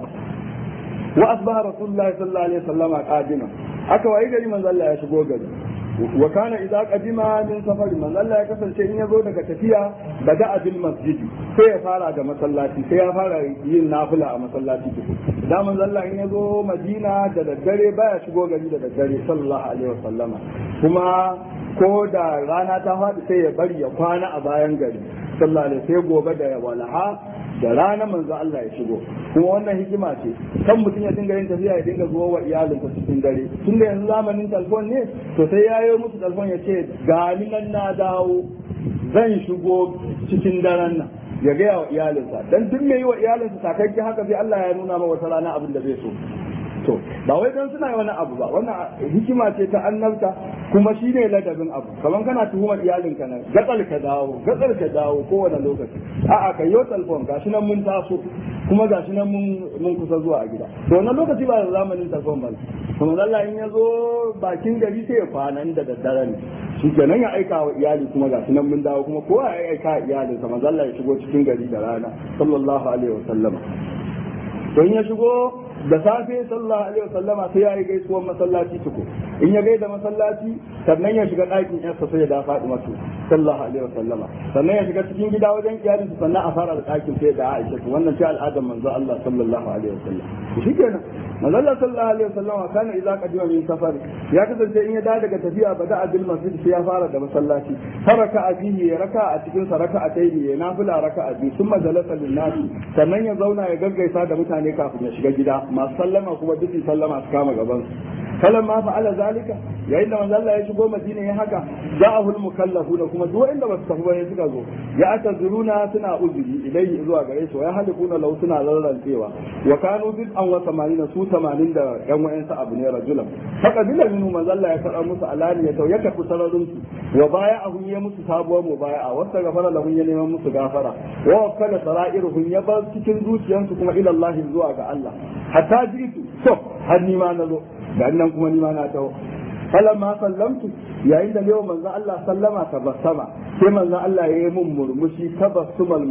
wa asbaha rasulullahi sallallahu alaihi wasallama qadima aka wayi gari manzo Allah ya shigo gari wa kana idza qadima min safari manzo Allah ya kasance in ya zo daga tafiya bada bil masjidi sai ya fara da masallaci sai ya fara yin nafila a masallaci tuku da manzo Allah in ya zo Madina da daddare baya shigo gari da daddare sallallahu alaihi wasallama kuma ko da rana ta faɗi sai ya bari ya kwana a bayan gari sallallahu alaihi sai gobe da walaha da rana manzo Allah ya shigo kuma wannan hikima ce kan mutum ya dinga yin tafiya ya dinga zuwa wa iyalinsa cikin dare tun da yanzu zamanin talfon ne to sai ya yi musu talfon ya ce gani nan na dawo zan shigo cikin daren nan ya gaya wa iyalinsa dan duk mai yi wa iyalinsa takakke haka sai Allah ya nuna ma wata rana abin da zai so to ba wai dan suna wani abu ba wannan hikima ce ta annabta kuma shi ne ladabin abu kaman kana tuhumar iyalinka nan gatsal ka dawo gatsal ka dawo kowane lokaci a'a ka yi telefon gashi nan mun taso kuma gashi nan mun mun kusa zuwa a gida to wannan lokaci ba zamanin telefon ba kuma Allah in ya zo bakin gari sai ya kwana da daddare ne shi kenan ya aika wa iyali kuma gashi nan mun dawo kuma kowa ya aika iyalinsa manzo Allah ya shigo cikin gari da rana sallallahu alaihi wasallam to in ya shigo da safe sallallahu alaihi wasallama sai ya yi gaisuwar masallaci tuku in ya gaida masallaci sannan ya shiga ɗakin yarsa sai ya da faɗi masu sallallahu alaihi wasallama sannan ya shiga cikin gida wajen iyalinsa sannan a fara da ɗakin sai da Aisha wannan ce al'adar manzo Allah sallallahu alaihi wasallam shi kenan manzo Allah sallallahu alaihi wasallama kana idza qadima min safar ya kasance in ya da daga tafiya bada bil masjid sai ya fara da masallaci faraka a fihi ya raka a cikin sa raka a tayi ya nafila raka a biyu summa jalasa lin nasi sannan ya zauna ya gaggaisa da mutane kafin ya shiga gida masu sallama kuma duk sallama su kama gaban su falan ma fa'ala zalika yayin da manzo Allah ya shigo Madina ya haka ja'ahul mukallafuna kuma duk wanda ba su tafi ba suka zo ya atazuruna suna uzuri ilayhi zuwa gare su ya halikuna lau suna rarrancewa wa kanu bid an wa samanina su 80 da yan wayansu abu ne rajulan haka bila minu manzo Allah ya karɓa musu alani ya ya tafi sararin su wa baya ahun ya musu sabuwar mubaya'a wasta gafara lahun ya neman musu gafara wa wakala sara'iruhum ya bar cikin zuciyansu kuma ila Allah zuwa ga Allah hatta jitu so har ni ma na zo da nan kuma ni ma na taho falamma sallamtu yayin da yau manzo Allah sallama tabassama sai manzo Allah ya yi mun murmushi tabassumal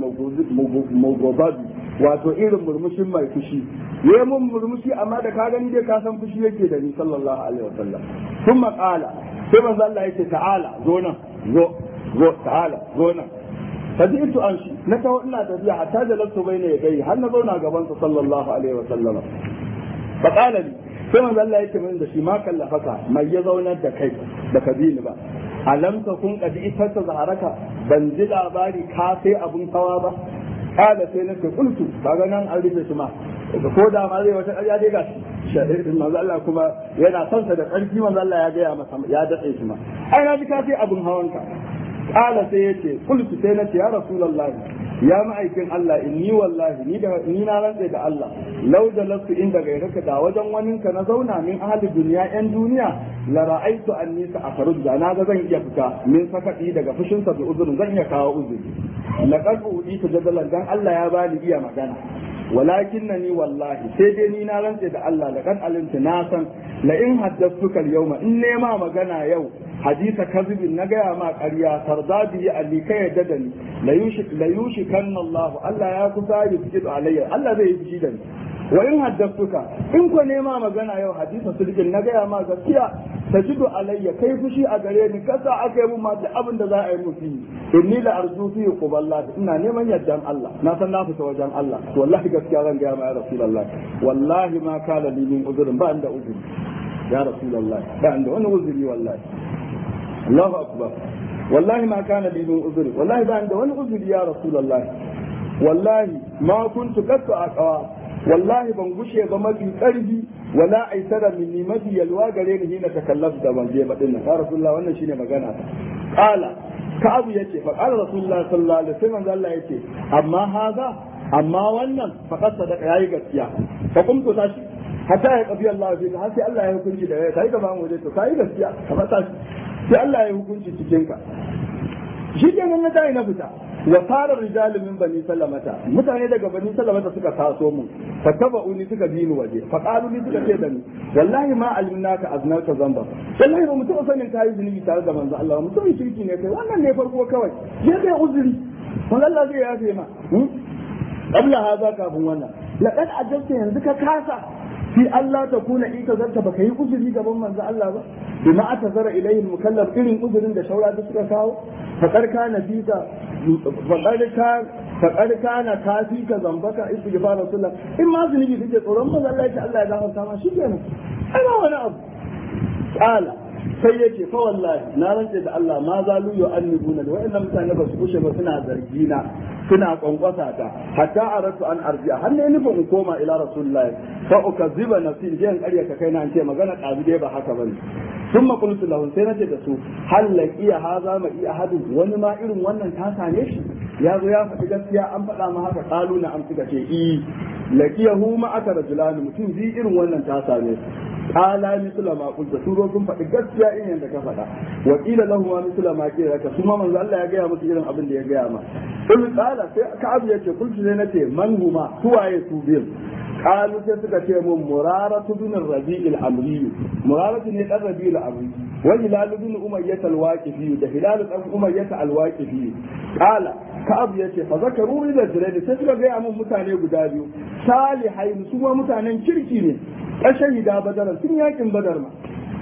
mugobabi wato irin murmushin mai fushi ya yi mun murmushi amma da ka gani dai ka san fushi yake da ni sallallahu alaihi wasallam thumma qala sai manzo Allah ya ce ta'ala zo nan zo zo ta'ala zo nan fadi'tu an shi na taho ina tafiya hatta da lasu bai ne gai har na zauna gaban sa sallallahu alaihi wasallam fa qala li sai manzo Allah yake min da shi ma kallafaka mai ya zaunar da kai da ka ni ba alam ka kun kadi ita ta zaharaka ban ji labari ka sai abun hawa ba kada sai na ce kultu kaga nan an rufe shi ma ko da ma zai wata ƙarya dai gashi manzo Allah kuma yana son sa da ƙarfi manzo Allah ya gaya masa ya datse shi ma ai na ji ka sai abun hawanka kala sai yace kultu sai na ce ya rasulullahi ya ma'aikin Allah inni wallahi ni da ni na rantse da Allah law da lasu inda gairaka da wajen wanin ka na zauna min ahli duniya yan duniya la ra'aitu anni sa akhruj da na ga zan iya fita min sakadi daga fushin sa da uzurin zan iya kawo uzuri laqad udi jadalan dan Allah ya bani iya magana walakin ni wallahi sai dai ni na rantse da Allah laqad alimtu na san la in haddathuka al-yawma in nema magana yau hadisa kazibin na gaya ma ƙarya tarda bihi alli kai yadda da ni la yushikan Allah Allah ya kusa yi fushi alayya Allah zai yi fushi da ni wa in haddathuka in ko nema magana yau hadisa sulkin na gaya ma gaskiya tajidu alayya kai fushi a gare ni kasa aka yi mun ma duk abin da za a yi mu fi inni la arju fi quballa ina neman yaddan Allah na san na fita wajen Allah to wallahi gaskiya zan gaya ma ya rasulullah wallahi ma kala li min uzurin ba inda uzuri ya rasulullah ba inda wani uzuri wallahi Allahu akbar wallahi ma kana li min uzuri wallahi ba inda wani uzuri ya rasulullah wallahi ma kuntu qattu aqwa wallahi ban gushe ba mafi karfi wala aisara minni mafi yalwa gare ni hina takallaf da ban je badin nan ya rasulullah wannan shine magana ta qala ka'abu yace fa qala rasulullah sallallahu alaihi wasallam Allah yace amma haza amma wannan faqad sadaqa yayi gaskiya fa kumtu tashi hatta ya kafi Allah fi har sai Allah ya hukunci da kai ka ba mu to kai gaskiya ka fata sai Allah ya hukunci cikin ka shi kenan na tayi na fita wa fara rijalun min bani salamata mutane daga bani salamata suka taso mu fa taba'uni suka bi ni waje fa qalu ni suka ce da ni wallahi ma alimnaka aznaka zamba wallahi ba mutum sanin kai zunubi tare da manzo Allah mutum shirki ne kai wannan ne farko kawai je kai uzuri wanda Allah zai yafe ma qabla hadha kafin wannan laqad ajabta yanzu ka kasa fi Allah ta kuna ika zarta baka yi uzuri gaban manzo Allah ba bima atazara ilayhi mukallaf irin uzurin da shaura da suka kawo faqad kana fika faqad ka faqad kana kafika zambaka istighfar rasulullah in ma zunubi kake tsoron manzo Allah ya Allah ya gafarta ma shikenan ai ba wani abu qala sai yake fa wallahi na rantse da Allah ma zalu yu'annibuna da wa'annan mutane ba su kushe ba suna zargi na suna kwankwasa ta hatta aratu an arji'a har ne nufin in koma ila rasulullahi fa ukazziba nafsi je in ƙarya ka kai na an ce magana ƙabi dai ba haka bane ثم قلت له sai nace da su hal laqiya haza ma iya hadu wani ma irin wannan ta same shi ya zo ya faɗi gaskiya an faɗa ma haka qalu na am suka ce i laqiyahu ma aka rajulani mutum bi irin wannan ta same shi qala misla ma qulta su zo sun faɗi gaskiya in yanda ka faɗa wa qila lahu ma misla ma qila ka kuma manzo Allah ya gaya musu irin abin da ya gaya ma kul qala sai ka abu yace kultu sai nace man huma suwaye su biyu قالوا sai suka ce mun muraratu bin rabi'il amri muraratu ne dan rabi'il amri wa hilal bin umayyah al-waqifi da hilal dan umayyah al-waqifi qala ka'ab yace fa zakaru ila jirai sai suka ga mun mutane guda biyu salihai su ma mutanen kirki ne ashahida badar sun yakin badar ma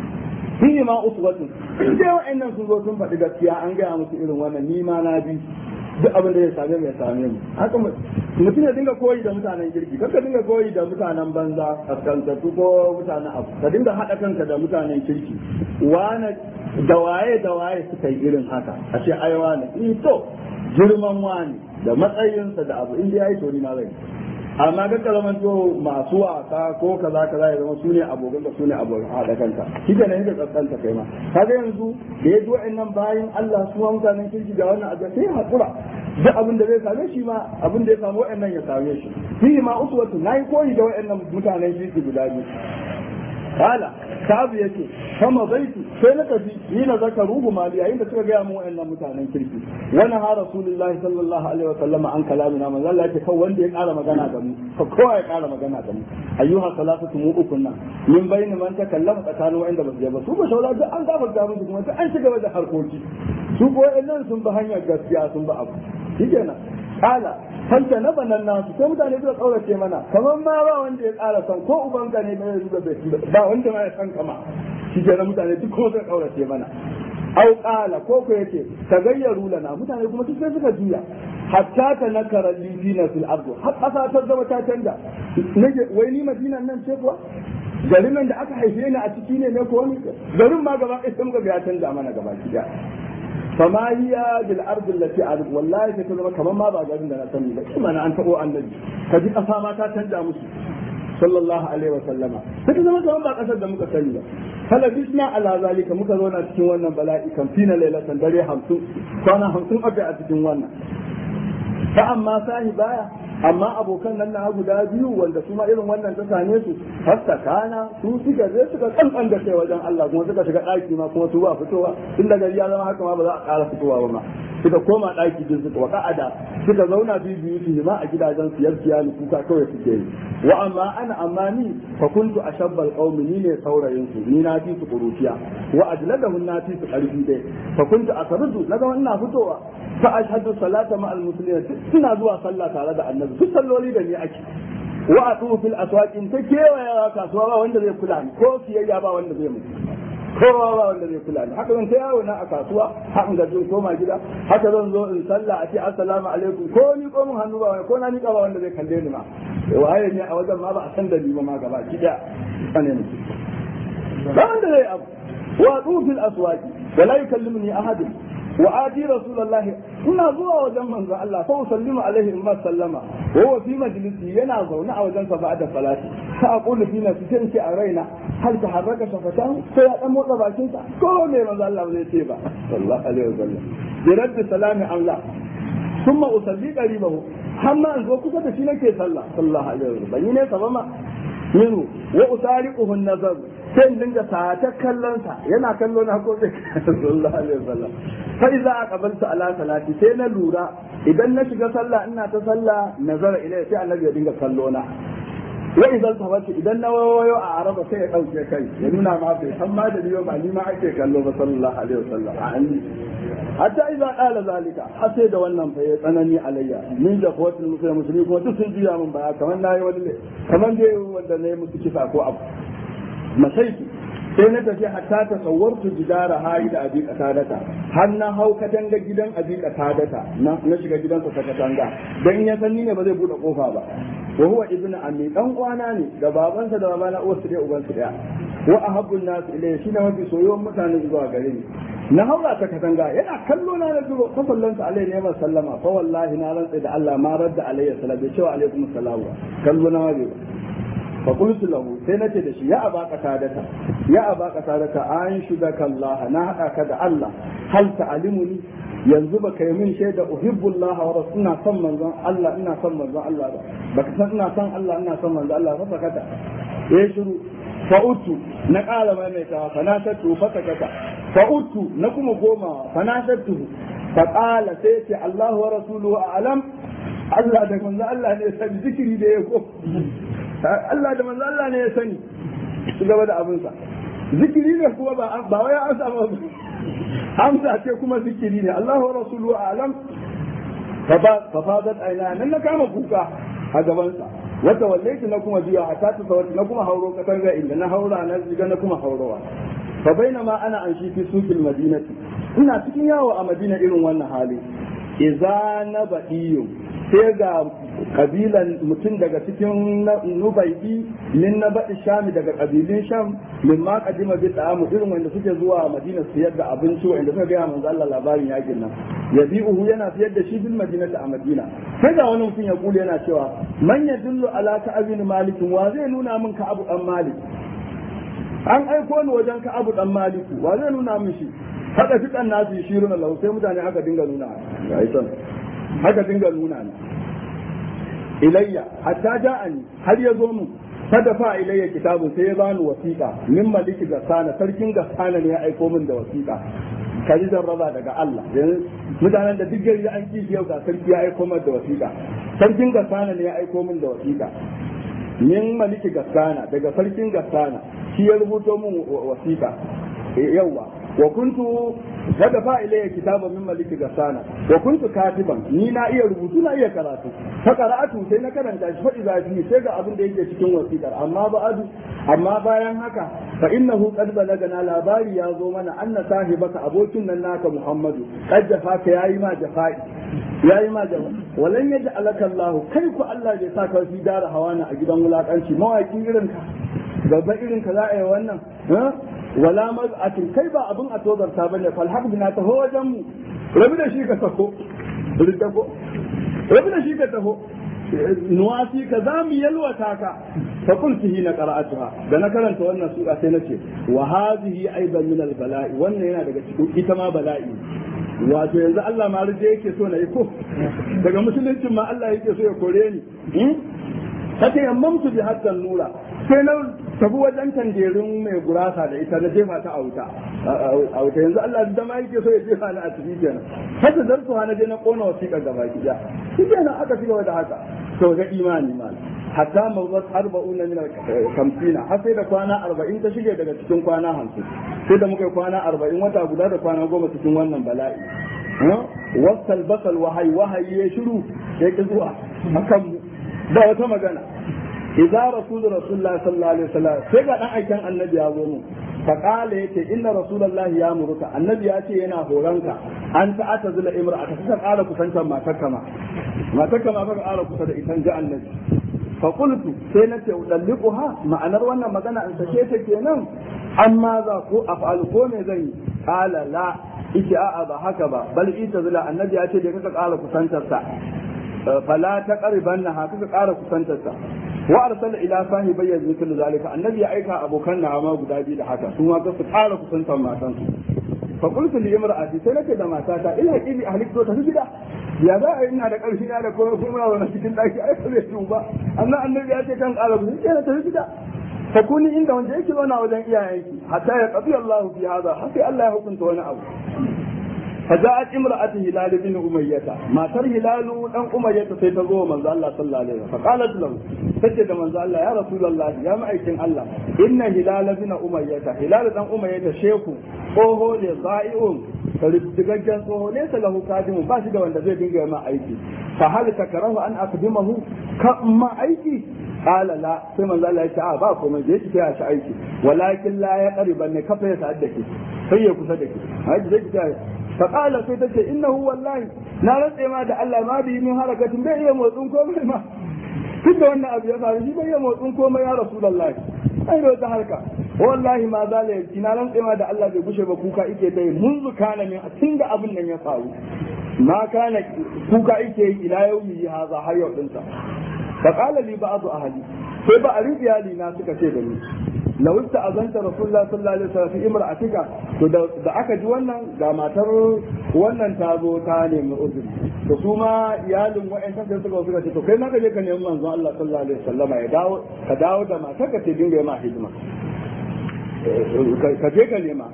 shi ma uswatun sai wa'annan sun zo sun faɗi gaskiya an gaya musu irin wannan ni ma na bi duk abin da ya same mu ya same mu haka mutum ya dinga koyi da mutanen kirki kar ka dinga koyi da mutanen banza kaskantattu ko mutanen abu ka dinga haɗa kanka da mutanen kirki wane da waye da waye suka yi irin haka a ce ai wane in to girman wani da matsayinsa da abu inda ya yi to ni ma zai amma ga kalaman to masu wasa ko kaza kaza ya zama su ne abokan ka su ne abokan haɗa kanka shi ke nan yadda kaskanta kai ma kaga yanzu da ya zo nan bayan Allah su ma mutanen kirki ga wannan abu sai hakura duk abin da zai same shi ma abin da ya samu wa'annan ya same shi fi ma uswatu nayi koyi da wa'annan mutanen kirki guda biyu kala sabu yake kama zaitu sai na tafi ni na zaka ruhu mali yayin da suka gaya mu wayannan mutanen kirki wannan ha rasulullahi sallallahu alaihi wa sallam an kalamina manzo Allah yake kawai wanda ya kara magana da mu ko kowa ya kara magana da mu ayyuha salatu mu ukun nan min bayni man takallama tsakanin wayanda ba su je ba su ba shaula duk an gafarta musu kuma duk an shiga da harkoki su ko wayannan sun bi hanyar gaskiya sun bi abu shikenan kala fanta na banan nasu sai mutane suka kaurace mana kamar ma ba wanda ya ƙara san ko ubanka ne bai zuba ba wanda ma ya san kama shi ke mutane duk kuma suka kaurace mana au qala ko ko yace tagayyaru lana mutane kuma duk sai suka juya hatta ta nakara lifina fil ardu har kasa ta zama ta canja nake wai ni madinan nan ce kuwa garin nan da aka haife ni a ciki ne ne ko ni garin ma gaba ɗaya sai muka ga ya canja mana gaba ki فما هي بالارض التي اعرف والله sai ta zama kamar ma ba garin da na sani ba kuma na an tabo annabi ka ji kasa ma ta canja musu sallallahu alaihi wa sallama sai ta zama kamar ba kasar da muka sani ba kala bisna ala zalika muka zauna cikin wannan bala'i kan fina lailatan dare 50 kwana 50 aka a cikin wannan fa amma sahi baya amma abokan nan na guda biyu wanda su ma irin wannan ta same su hasta kana su suka je suka kankan da kai wajen Allah kuma suka shiga daki ma kuma su ba fitowa tun da gari ya zama haka ma ba za a ƙara fitowa ba ma suka koma daki din suka waka ada suka zauna biyu biyu su ma a gidajen siyar siyani kuka kawai suke yi wa amma ana amma ni fa kuntu ashabbal qaumi ni ne saurayin su ni na fi su kuruciya wa ajladahum na fi su karfi dai fa kuntu asardu naga ina fitowa fa ashhadu salata ma al muslimin suna zuwa sallah tare da annabi duk salloli da ni ake wa atu fil aswaqin ta kewaya kasuwa ba wanda zai kula ni ko siyayya ba wanda zai mutu kowa ba wanda zai kula ni haka zan ta yawo na a kasuwa haka ga jin koma gida haka zan zo in sallah a ce assalamu alaikum ko ni ko mun hannu ba wai ko na ni ba wanda zai kalle ni ma waye ne a wajen ma ba a san da ni ba ma gaba gida sane ne ba wanda zai abu wa atu fil aswaqi wala yukallimuni ahadun wa ati rasulullahi ina zuwa wajen manzo Allah fa usallimu alaihi in sallama wa huwa fi majlisi yana zaune a wajen sa ba'da salati fa aqulu fi nafsi sai ce a raina hal taharraka shafatan ko ya dan motsa bakin sa ko me manzo Allah zai ce ba sallallahu alaihi wasallam bi raddi salami Allah thumma usalli qaribahu hamma an zo kusa da shi nake sallah sallallahu alaihi wasallam bani ne sabama minhu wa usariquhu an-nazar sai in dinga sata kallon sa yana kallo na ko sai sallallahu alaihi wasallam fa idza aqbaltu ala salati sai na lura idan na shiga sallah ina ta sallah nazara ilai sai annabi ya dinga kallo na wa idan tabati idan na wayo a araba sai ya dauke kai ya nuna ma bai san ma da biyo ba ni ma ake kallo ba sallallahu alaihi wasallam a anni hatta idza qala zalika har sai da wannan fa ya tsanani alayya min da kowatul musulmi musulmi kuma duk sun juya min baya kamar nayi wani ne kamar dai wanda nayi musu kisa ko abu masaitu sai na tafi hatta ta tsawartu jidara hayi da abi katadata har na hau katanga gidan abi katadata na shiga gidansa ta katanga dan ya san ni ne ba zai bude kofa ba wa huwa ibnu ammi dan uwana ne da babansa da babana uwarsu dai ubansu daya wa ahabbun nas ilayhi shine mafi soyuwan mutane zuwa gare ni na haura ta katanga yana kallo na na duro fa sallansa alai ne ma sallama fa wallahi na rantsa da Allah ma radda alayhi salam bai cewa alaikum assalam kallo na ma bai fa qultu lahu sai nace da shi ya aba qatadata ya aba qatadata an shudaka Allah na hada ka da Allah hal ta'limuni yanzu baka yi min shaida uhibbullah wa rasul ina son manzon Allah ina son manzon Allah ba baka san ina son Allah ina son manzon Allah fa sakata ya shiru fa'utu na ƙara maimaitawa fa na tattu fa sakata fa'utu na kuma goma fa na tattu fa qala sai ce Allah wa rasuluhu a'lam Allah da manzo Allah ne ya sani zikiri da ya ko Allah da manzo Allah ne ya sani su gaba da abinsa zikiri ne kuma ba ba wai an samu amsa ce kuma zikiri ne Allah wa rasuluhu a'lam fa fadat aina nan na kama kuka a gabansa wata wallaitu na kuma biya hatta ta sawati na kuma hauro katanga inda na haura na ziga na kuma haurowa fa bainama ana an shi fi suqil madinati ina cikin yawo a madina irin wannan hali idza na badiyu sai ga kabilan mutum daga cikin nubaidi min na baɗi shami daga kabilun sham min ma kadima bi ta'amu irin wanda suke zuwa madina siyar da abinci wanda suka gaya manzo Allah labarin yakin nan yabi'uhu yana siyar da shi bil madinati a madina sai ga wani mutum ya kula yana cewa man yadullu ala ka'abin malik wa zai nuna min ka abu dan malik an aiko ni wajen ka abu dan maliku wa zai nuna min shi haka fi kan nasu shiruna lahu sai mutane aka dinga nuna ga haka dinga nuna ni ilayya hatta ja'ani har ya zo mu fadafa ilayya kitabun sai ya bani wasiƙa min maliki gassana sarkin gassana ne ya aiko min da wasiƙa kaji raba daga Allah mutanen da duk gari an kishi yau ga sarki ya aiko min da wasiƙa sarkin gassana ne ya aiko min da wasiƙa min maliki gassana daga sarkin gassana shi ya rubuto min wasiƙa yauwa wa kuntu daga fa ilayya kitaban min maliki gasana wa kuntu katiban ni na iya rubutu na iya karatu fa qara'atu sai na karanta shi fa idza fi sai ga abin da yake cikin wasiƙar amma ba'adu amma bayan haka fa innahu qad balagana labari ya zo mana anna sahibaka abokin nan naka muhammadu qad jafaka yayi ma jafa'i yayi ma jafa walan yaj'alaka allah kai ku allah bai sa ka fi dara hawana a gidan wulakanci mawaki irin ka gaba irin ka za a yi wannan wala maz'atin kai ba abin a tozarta bane fal haq bina taho wajen mu rabi da shi ka taho ridda ko rabi da shi ka taho nuwasi ka za mu yalwata ka fa qultu hina qara'atuha da na karanta wannan sura sai nace wa hadhihi aidan min al bala'i wannan yana daga cikin ita ma bala'i wato yanzu Allah ma rije yake so na yi ko daga musuluncin ma Allah yake so ya kore ni kake yammamtu bi haddan nura sai na tafi wajen tangerin mai gurasa da ita na jefa ta a wuta a wuta yanzu Allah da ma yake so ya jefa ni a ciki kenan haka zartu na je na kona wasiƙa gaba gida shi kenan aka ci gaba da haka to ga imani ma hatta mawzat arba'una min kamfina har sai da kwana arba'in ta shige daga cikin kwana hamsin sai da muka yi kwana arba'in wata guda da kwana goma cikin wannan bala'i wasal basal wahayi wahayi ya shiru ya ki zuwa hakan mu ba wata magana idza rasul rasulullah sallallahu alaihi wasallam sai ga dan aikin annabi ya zo mu fa qala yace inna rasulullah ya muruka annabi ya ce yana horanka an ta ata zula imra'ata ka kara kusantar matarka ma matarka ma ka kara kusa da ita ga annabi fa qultu sai na ce udalliquha ma'anar wannan magana an sake ta kenan amma za ko af'al ko me zan yi qala la ita a'a ba haka ba bal ita zula annabi ya ce da kaka kara kusantar sa fala ta ƙariban na haka ka ƙara kusantarsa wa arsala ila sahibai yanzu kullu zalika annabi ya aika abokan na ma guda biyu da haka su ma su ƙara kusantar matan su fa qultu li imra'ati sai nake da matata ila haqibi ahlik to tafi gida ya za a yi ina da ƙarfi na da kuma kuma wani cikin ɗaki ai ba zai ba annan annabi ya ce kan ƙara kusantar sai tafi gida fa kuni inda wanda yake zauna wajen iyayenki hatta ya qadi Allah fi hada har sai Allah ya hukunta wani abu فجاءت امرأة هلال بن أمية ما تر هلال أن أمية سيتزوى من الله صلى الله عليه وسلم فقالت له سجد من الله يا رسول الله يا مأيكن الله إن هلال بن أمية هلال بن أمية شيخ أوهو لضائع فلتججن أوهو ليس له كادم باشد وان زي دنجا ما أيكي فهل تكره أن أقدمه كما أيكي قال لا ثم الله يتعى باكم من جيش فيها شعيكي ولكن لا يقرب أن كفر يسعدك هي كسدك هذا زي faƙala sai ta ce innahu wallahi na rantse ma da Allah ma bi min harakatin bai iya motsin komai ma duk da wannan abu ya faru shi bai iya motsin komai ya rasulullahi ai da wata harka wallahi ma za la yarki na rantse ma da Allah bai gushe ba kuka ike ta yi munzu kana min tun da abin nan ya faru ma kana kuka ike yi ila yaumi haza har yau dinsa faƙala li ba'du ahli sai ba a iyali na suka ce da ni لو استأذنت رسول الله صلى الله عليه وسلم في امرأتك to da aka ji wannan ga matar wannan ta zo ta nemi uzuri to su ma iyalin wa'ancan sai suka suka ce to kai na ka je ka nemi manzon Allah sallallahu alaihi wasallama ya dawo ka dawo da matar ka ce dinga ma hidima ka je ka nema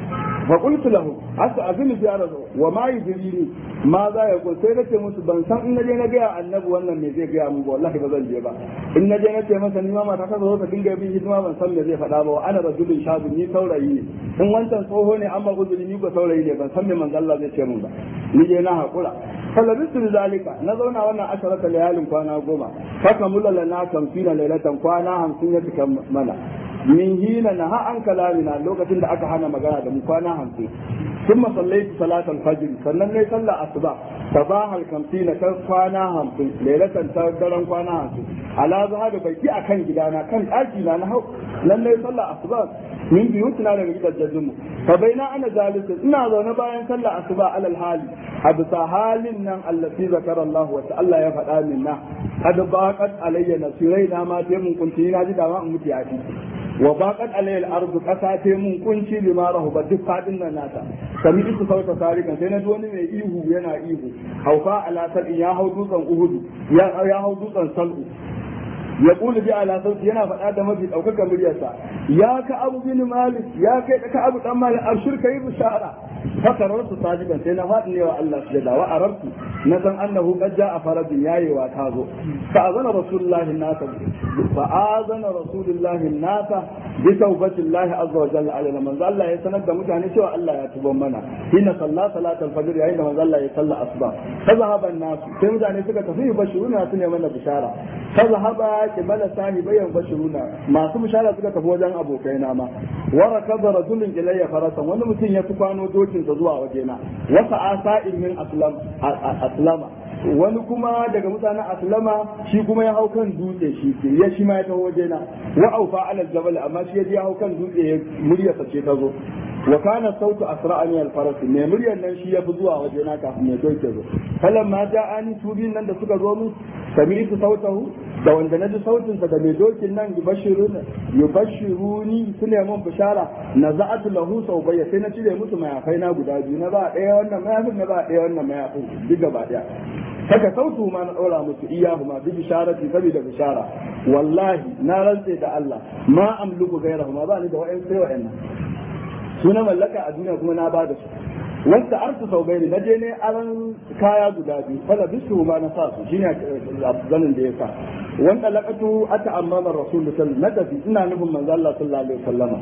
fa qultu lahu asa azini ya rasul wa ma yudrini ma za ya kun sai nace musu ban san in naje na ga annabi wannan me zai ga mu ba wallahi ba zan je ba in naje na ce masa ni ma mata ta zo ta dinga bin hidima ban san me zai faɗa ba wa ana rajulun shabu ni saurayi ne in wancan tsoho ne amma uzuri ni ko saurayi ne ban san me manzo Allah zai ce mun ba ni je na hakura falabistu zalika na zauna wannan asharata layalin kwana goma faka mulala na kamfina lailatan kwana hamsin ya cika mana min hina na ha an kalamina lokacin da aka hana magana da mu kwana hamsin ثم صليت صلاة الفجر sannan ne sallah asuba sabahal kamsina ta kwana hamsin lailatan ta daren kwana hamsin ala zahabi bai ki akan gidana kan ɗaki na na hau nan ne sallah asuba min biyu tuna daga gidajen mu fa baina ana jalisin ina zaune bayan sallah asuba alal hali a bisa halin nan allati zakara Allah wa Allah ya faɗa min na qad baqat alayya nasirai na ma sai mun kunci na ji dama in mutu ya wa baqat alayya al-ardu qasa ta mun kunci lima rahuba duk fadin nan nata sami isu sauta tarikan sai na ji wani mai ihu yana ihu haufa ala sar'i ya hau dutsen uhudu ya ya hau dutsen sal'u ya kula bi ala sauti yana faɗa da mafi ɗaukaka muryarsa ya ka abu bin malik ya kai ka abu dan malik abshir kai bishara fakararsu sajidan sai na faɗi ne wa Allah sujada wa arabtu na san annahu qad ja'a faradin yayewa ta zo fa azana rasulullahi nasa fa azana rasulullahi nasa bi tawbati Allah azza wa jalla alaihi manzo Allah ya sanar da mutane cewa Allah ya tuba mana hina salla salatul fajr yayin da manzo Allah ya salla asuba fa zahaba nasu sai mutane suka tafi bashiruna su ne mana bishara fa zahaba kibala sahibayan bashiruna masu bishara suka tafi wajen abokaina ma wa rakaba rajulun ilayya farasan wani mutum ya fi kwano dokinsa zuwa wajena wasa asa'in min aslam aslama wani kuma daga mutanen aslama shi kuma ya hau kan dutse shi ya shi ma ya taho wajena wa aufa alal jabal amma shi ya je ya hau kan dutse ya muryarsa ce ta zo wa kana sautu asra'a min al-faras me muryar nan shi ya fi zuwa wajena kafin ya doke zo falan ma ja'ani tubin nan da suka zo mu sami'tu sautahu da wanda naji sautin sa da mai dokin nan yubashiruna yubashiruni sune mun bishara naza'atu lahu saubayya sai na cire musu mayafai na guda biyu na ba ɗaya wannan mayafin na ba ɗaya wannan mayafin duk gaba ɗaya saka sautu ma na ɗora musu iyahu ma bi bisharati saboda bishara wallahi na rantse da Allah ma amluku gairahu ma ba ni da wa'in sai wa'annan su na mallaka a duniya kuma na ba da su wanda arsu sau bai na je ne aran kaya guda biyu fala bisu ma na sa su shine zanin da ya sa wanda laqatu ata amama rasul sallallahu na tafi ina nufin manzo Allah sallallahu alaihi wasallama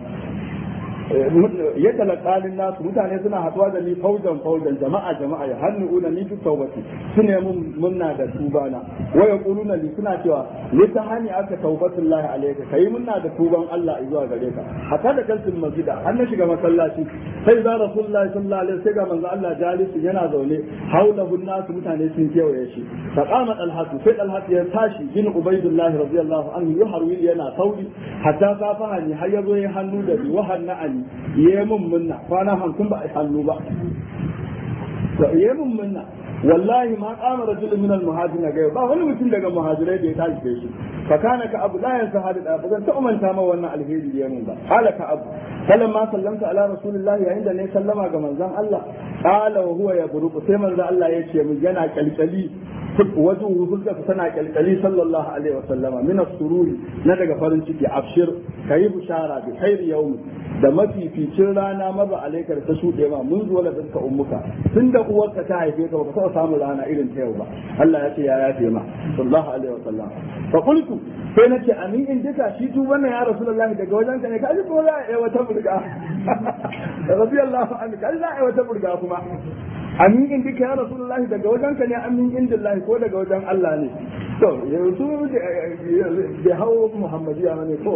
ya talakalin nasu mutane suna haɗuwa da ni faujan faujan jama'a jama'a ya hannu una ni duk taubati su ne mun munna da tubana wa yaquluna li suna cewa li ta hani aka taubatullahi alayka kai munna da tuban Allah zuwa gare ka hatta da kalsul masjida har na shiga masallaci sai za rasulullahi sallallahu alaihi wasallam ga manzo Allah jalisi yana zaune haulahu nasu mutane sun kewaye shi fa qama talhatu sai talhatu ya tashi bin ubaidullahi radiyallahu anhu yuharwi yana sauri hatta safaha ni har yazo ya hannu da bi wa hanna'ani yi mun munna kwana hamsin ba a hannu ba yi mun munna wallahi ma kama rajulun min al-muhajirin ga ba wani mutum daga muhajirai da ya tashi da shi fa kana ka abu la yansa hadu da bazan ta umanta ma wannan alheri da mun ba qala ka abu falamma sallamta ala rasulillahi yayin da ne sallama ga manzon Allah qala wa huwa yabruku sai manzon Allah ya ce mun yana kalkali wajen fuskar tana kyalkyali sallallahu alaihi wa sallama min sururi na daga farin ciki abshir kayi bushara bi khairi yawmi da mafificin rana maza alaikar ta shuɗe ma mun zuwa da fuska ummuka tun da uwarka ta haife ka baka taɓa samun rana irin ta yau ba Allah ya ce ya yafe ma sallallahu alaihi wa sallam fa qultu sai na ce amin in duka shi tu wannan ya rasulullahi daga wajen ka ne ka ji ko za a yi wata burga radiyallahu anhu ka za a yi wata burga kuma amin in duka ya rasulullahi daga wajen ka ne amin indillahi ko daga wajen Allah ne to yanzu bai hau muhammadiya ne ko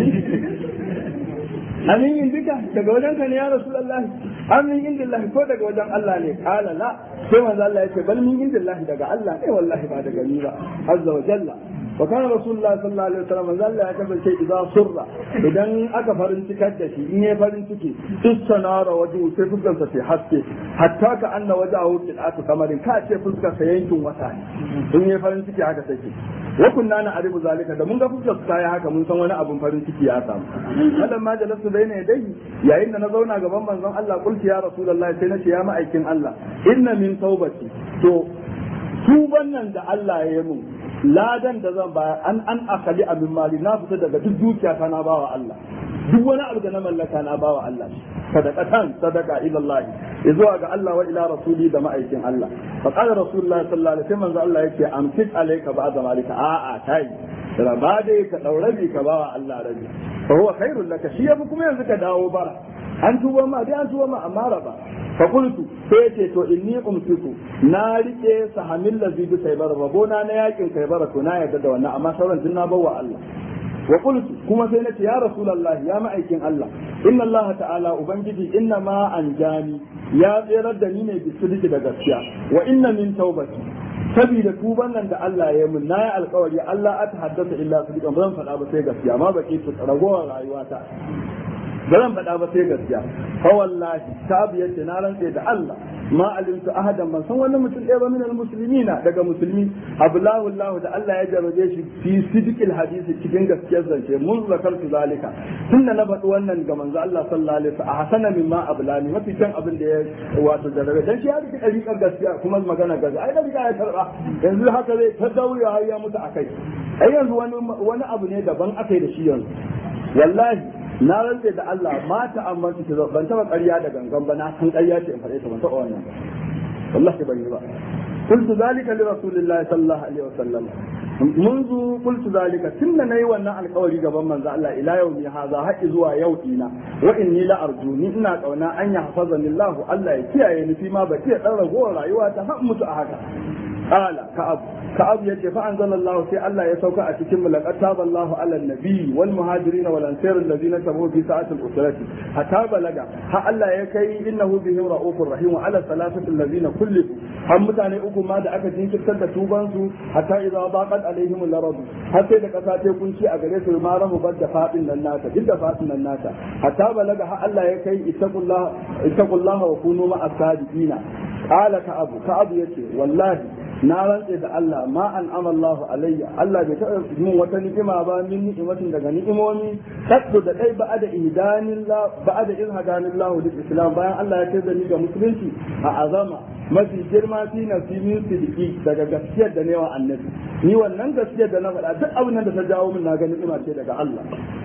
amin in duka daga wajen ka ne ya rasulullahi amin indillahi ko daga wajen Allah ne kala la sai manzo Allah ya ce bal min indillahi daga Allah ne wallahi ba daga ni ba azza wa jalla وكان رسول الله صلى الله عليه وسلم قال لا يكفل شيء إذا صر إذا أكا فرنتك الدشي إني فرنتك استنار وجهه سيفزل في حسكي حتى كأن وجهه قطعة قمر كأشي فزك سينتم وثاني إني فرنتك هكا سيكي وكنا نعرف ذلك da mun ga fuskar su tayi haka mun san wani abun farin ciki ya samu malam ma jalasu baina yadayhi yayin da na zauna gaban manzon Allah kulki ya rasulullahi sai na ce ya ma'aikin Allah inna min taubati to tuban nan da Allah ya yi mun ladan da zan bayar an an akali abin mali na fita daga duk dukiya ta na bawa Allah duk wani abu da na mallaka na bawa Allah sadaqatan sadaqa ila Allah zuwa ga Allah wa ila rasuli da ma'aikin Allah fa qala rasulullahi sallallahu alaihi wasallam Allah yake amsik alayka ba'da malika a a tai raba dai ka daurabi ka bawa Allah rabi fa huwa khairul laka shi yafi kuma yanzu ka dawo bara an tuba ma dai an tuba ma amma raba fa qultu sai ce to inni umsiku na rike sahamil ladhi bi kaybar rabona na yakin kaybar to na yarda da wannan amma sauran din na bawa Allah wa qultu kuma sai nace ya rasulullah ya ma'aikin Allah inna Allah ta'ala ubangiji inna ma anjani ya tsirar da ni ne bi sidiki da gaskiya wa inna min taubati saboda tuban nan da Allah ya mun nayi alkawari Allah a tahaddasa illa sidiqan ba zan faɗa ba sai gaskiya ma baki su ragowar rayuwata ba zan faɗa ba sai gaskiya fa wallahi tabi yace na rantse da Allah ma alimtu ahadan man san wani mutum ɗaya ba min almuslimina daga musulmi ablahu Allah da Allah ya jarabe shi fi sidqil hadisi cikin gaskiyar zance mun zakartu zalika tunda na faɗi wannan ga manzo Allah sallallahu alaihi wasallam a hasana mimma ablani mafi kan abin da ya wato jarabe dan shi ya rike ɗariƙar gaskiya kuma magana gaza ai da ya karɓa yanzu haka zai ta daure har ya mutu akai ai yanzu wani wani abu ne daban akai da shi yanzu wallahi na rantse da Allah mata amma su ce ban taba ƙarya da gangan ba na san ƙarya ce in faɗe ta ban taɓa wannan wallahi ban yi ba قلت ذلك لرسول الله صلى الله عليه وسلم منذ قلت ذلك تن ني wannan alƙawari gaban manzo Allah ila yaumi haza har zuwa yau dina wa inni la arjuni ina kauna an ya hafazani Allah Allah ya kiyaye ni fi ma baki ya dan ragowar rayuwa ta har mutu a haka qala ka'ab ka'ab yace fa anzalallahu sai Allah ya sauka a cikin mulaqat taballahu ala nabi wal muhajirin wal ansar alladhina tabu fi sa'atil usrati hatta balaga ha Allah ya kai innahu bihim ra'ufur rahim wa ala salasati alladhina kullifu har mutane uku ma da aka jinkirtar da tuban su hatta idza baqat alaihim al-arad har sai da kasa ta kunci a gare su ma rahu badda fadin nan nata duk da fadin nan nata hatta balaga ha Allah ya kai ittaqullah ittaqullaha wa kunu ma as-sadiqina qala ka'abu ka'abu yace wallahi na rantse da Allah ma an amallahu alayya Allah bai taɓa min wata ni'ima ba min ni'imatin daga ni'imomi kaddu da dai ba da idanillah ba da in hadanillahu lil islam bayan Allah ya tada ni ga musulunci a azama mafi girma fi nafsi min sidiki daga gaskiyar da newa annabi ni wannan gaskiyar da na faɗa duk abin da ta jawo min na ga ni'ima ce daga Allah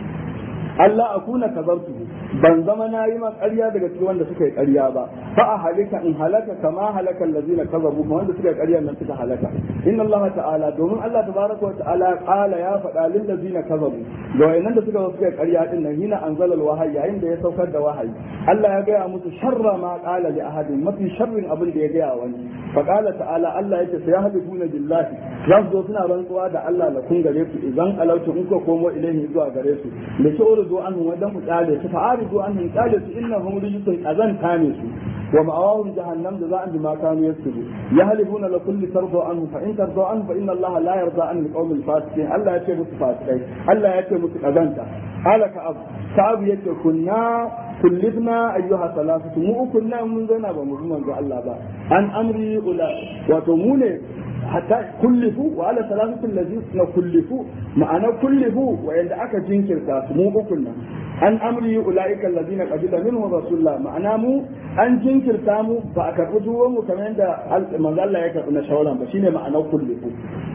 Allah akuna kazartu ban zama na yi ma ƙarya daga cikin wanda suka yi ƙarya ba fa a halika in halaka kama halaka allazina kazabu ma wanda suka yi ƙarya nan suka halaka inna Allah ta'ala domin Allah tabaraka wa ta'ala qala ya faɗa lil ladzina kazabu ga wayannan da suka suka yi ƙarya din nan hina anzalal wahayi yayin da ya saukar da wahayi Allah ya gaya musu sharra ma qala li ahadin mafi sharrin abin da ya gaya wani fa qala ta'ala Allah yake sai yahduna billahi za su zo suna rantsuwa da Allah la kun gare ku idan alautu in ko komo ilaihi zuwa gare su da shi urdu anhu wadan ku kyale su fa aridu anhum kyale su innahum rijsun azanta ne su wa ma'awahum jahannam da za'an bima kanu yasbu yahlifuna la kulli tardu anhu fa in tardu anhu fa inna Allah la yarda an alqawm alfasiqin Allah ya ce musu fasikai Allah ya ce musu kazanta qala ka abu ka abu yace kunna kullibna ayyuha salasatu mu kunna mun zauna ba mu bi manzo Allah ba an amri ula wato mu ne hatta kullifu wa ala salatu allazina kullifu ma'ana kullifu wa yanda aka jinkirta su mu ukun nan an amri ulaika allazina qabila minhu rasulullah ma'ana mu an jinkirta mu ba a karbi duwan mu kamar yadda manzo Allah ya karbi na shawaran ba shine ma'ana kullifu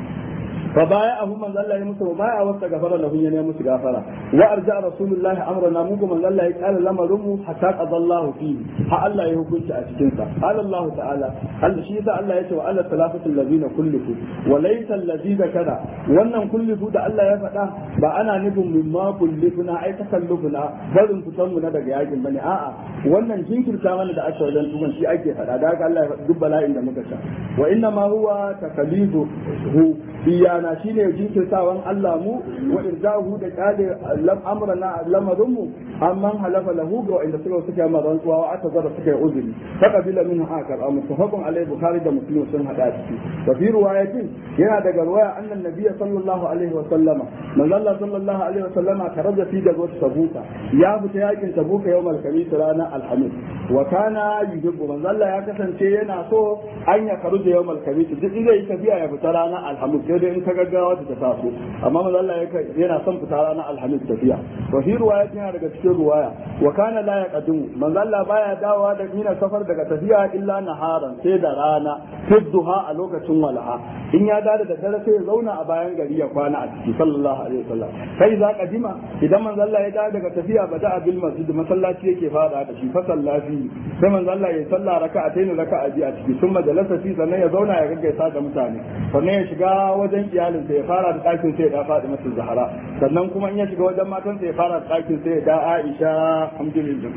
fa baya abu manzo Allah ya musu baya wasta gafara lahu ya ne musu gafara wa arja rasulullah amrana mu kuma manzo Allah ya kala lamarin mu hatta qadallahu fi ha Allah ya hukunci a cikin sa qala Allah ta'ala Allah shi yasa Allah ya ce wa alla salafatu allazina kullifu wa laysa allazi zakara wannan kullifu da Allah ya faɗa ba ana nufin mimma kullifuna ai takallufuna barin fitan mu na daga yakin bane a'a wannan jinkirta mana da aka wajen tuban shi ake faɗa da haka Allah ya faɗi duk bala'in da muka sha wa inna ma huwa takalidu hu iyana shine jinkirtawan Allah mu wa irzahu da kale lam amrana lamarin mu amman halafa lahu ga wanda suka suka ma rantsuwa wa aka zara suka yi uzuri fa qabila minhu akar am mutafaqun alai bukhari da muslim sun hada ciki wa fi riwayatin yana daga riwaya annan nabiy sallallahu alaihi wa sallama manzo Allah sallallahu alaihi wa sallama karaja fi gazwat tabuka ya fita yakin tabuka yawmal khamis ranar alhamis wa kana yuhibbu manzo Allah ya kasance yana so an ya karuja yawmal khamis duk inda yi tafiya ya fita ranar alhamis sai dai in ka gaggawa ta taso amma manzo Allah yana son fita ranar alhamis tafiya wa fi riwayatin yana daga cikin ruwaya wa kana la yaqdimu manzo Allah baya dawowa da mina safar daga tafiya illa naharan sai da rana tudduha a lokacin walaha in ya dada da dare sai ya zauna a bayan gari ya kwana a ciki sallallahu alaihi wasallam kai za kadima idan manzo Allah ya dawo daga tafiya bada bil masjid masallaci yake fara da shi fa sallafi sai manzo Allah ya salla raka'atayn raka'a biyu a ciki sun majalasa fi sannan ya zauna ya gaggaisa da mutane sannan ya shiga wajen iyalinsa ya fara da ɗakin sai ya da faɗi masa zahara sannan kuma in ya shiga wajen matansa ya fara da ɗakin sai ya da Aisha alhamdulillah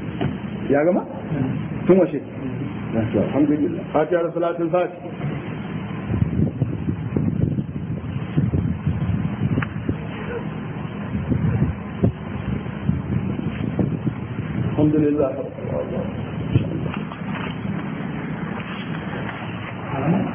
ya gama tun washe alhamdulillah fatiha da salatul fati alhamdulillah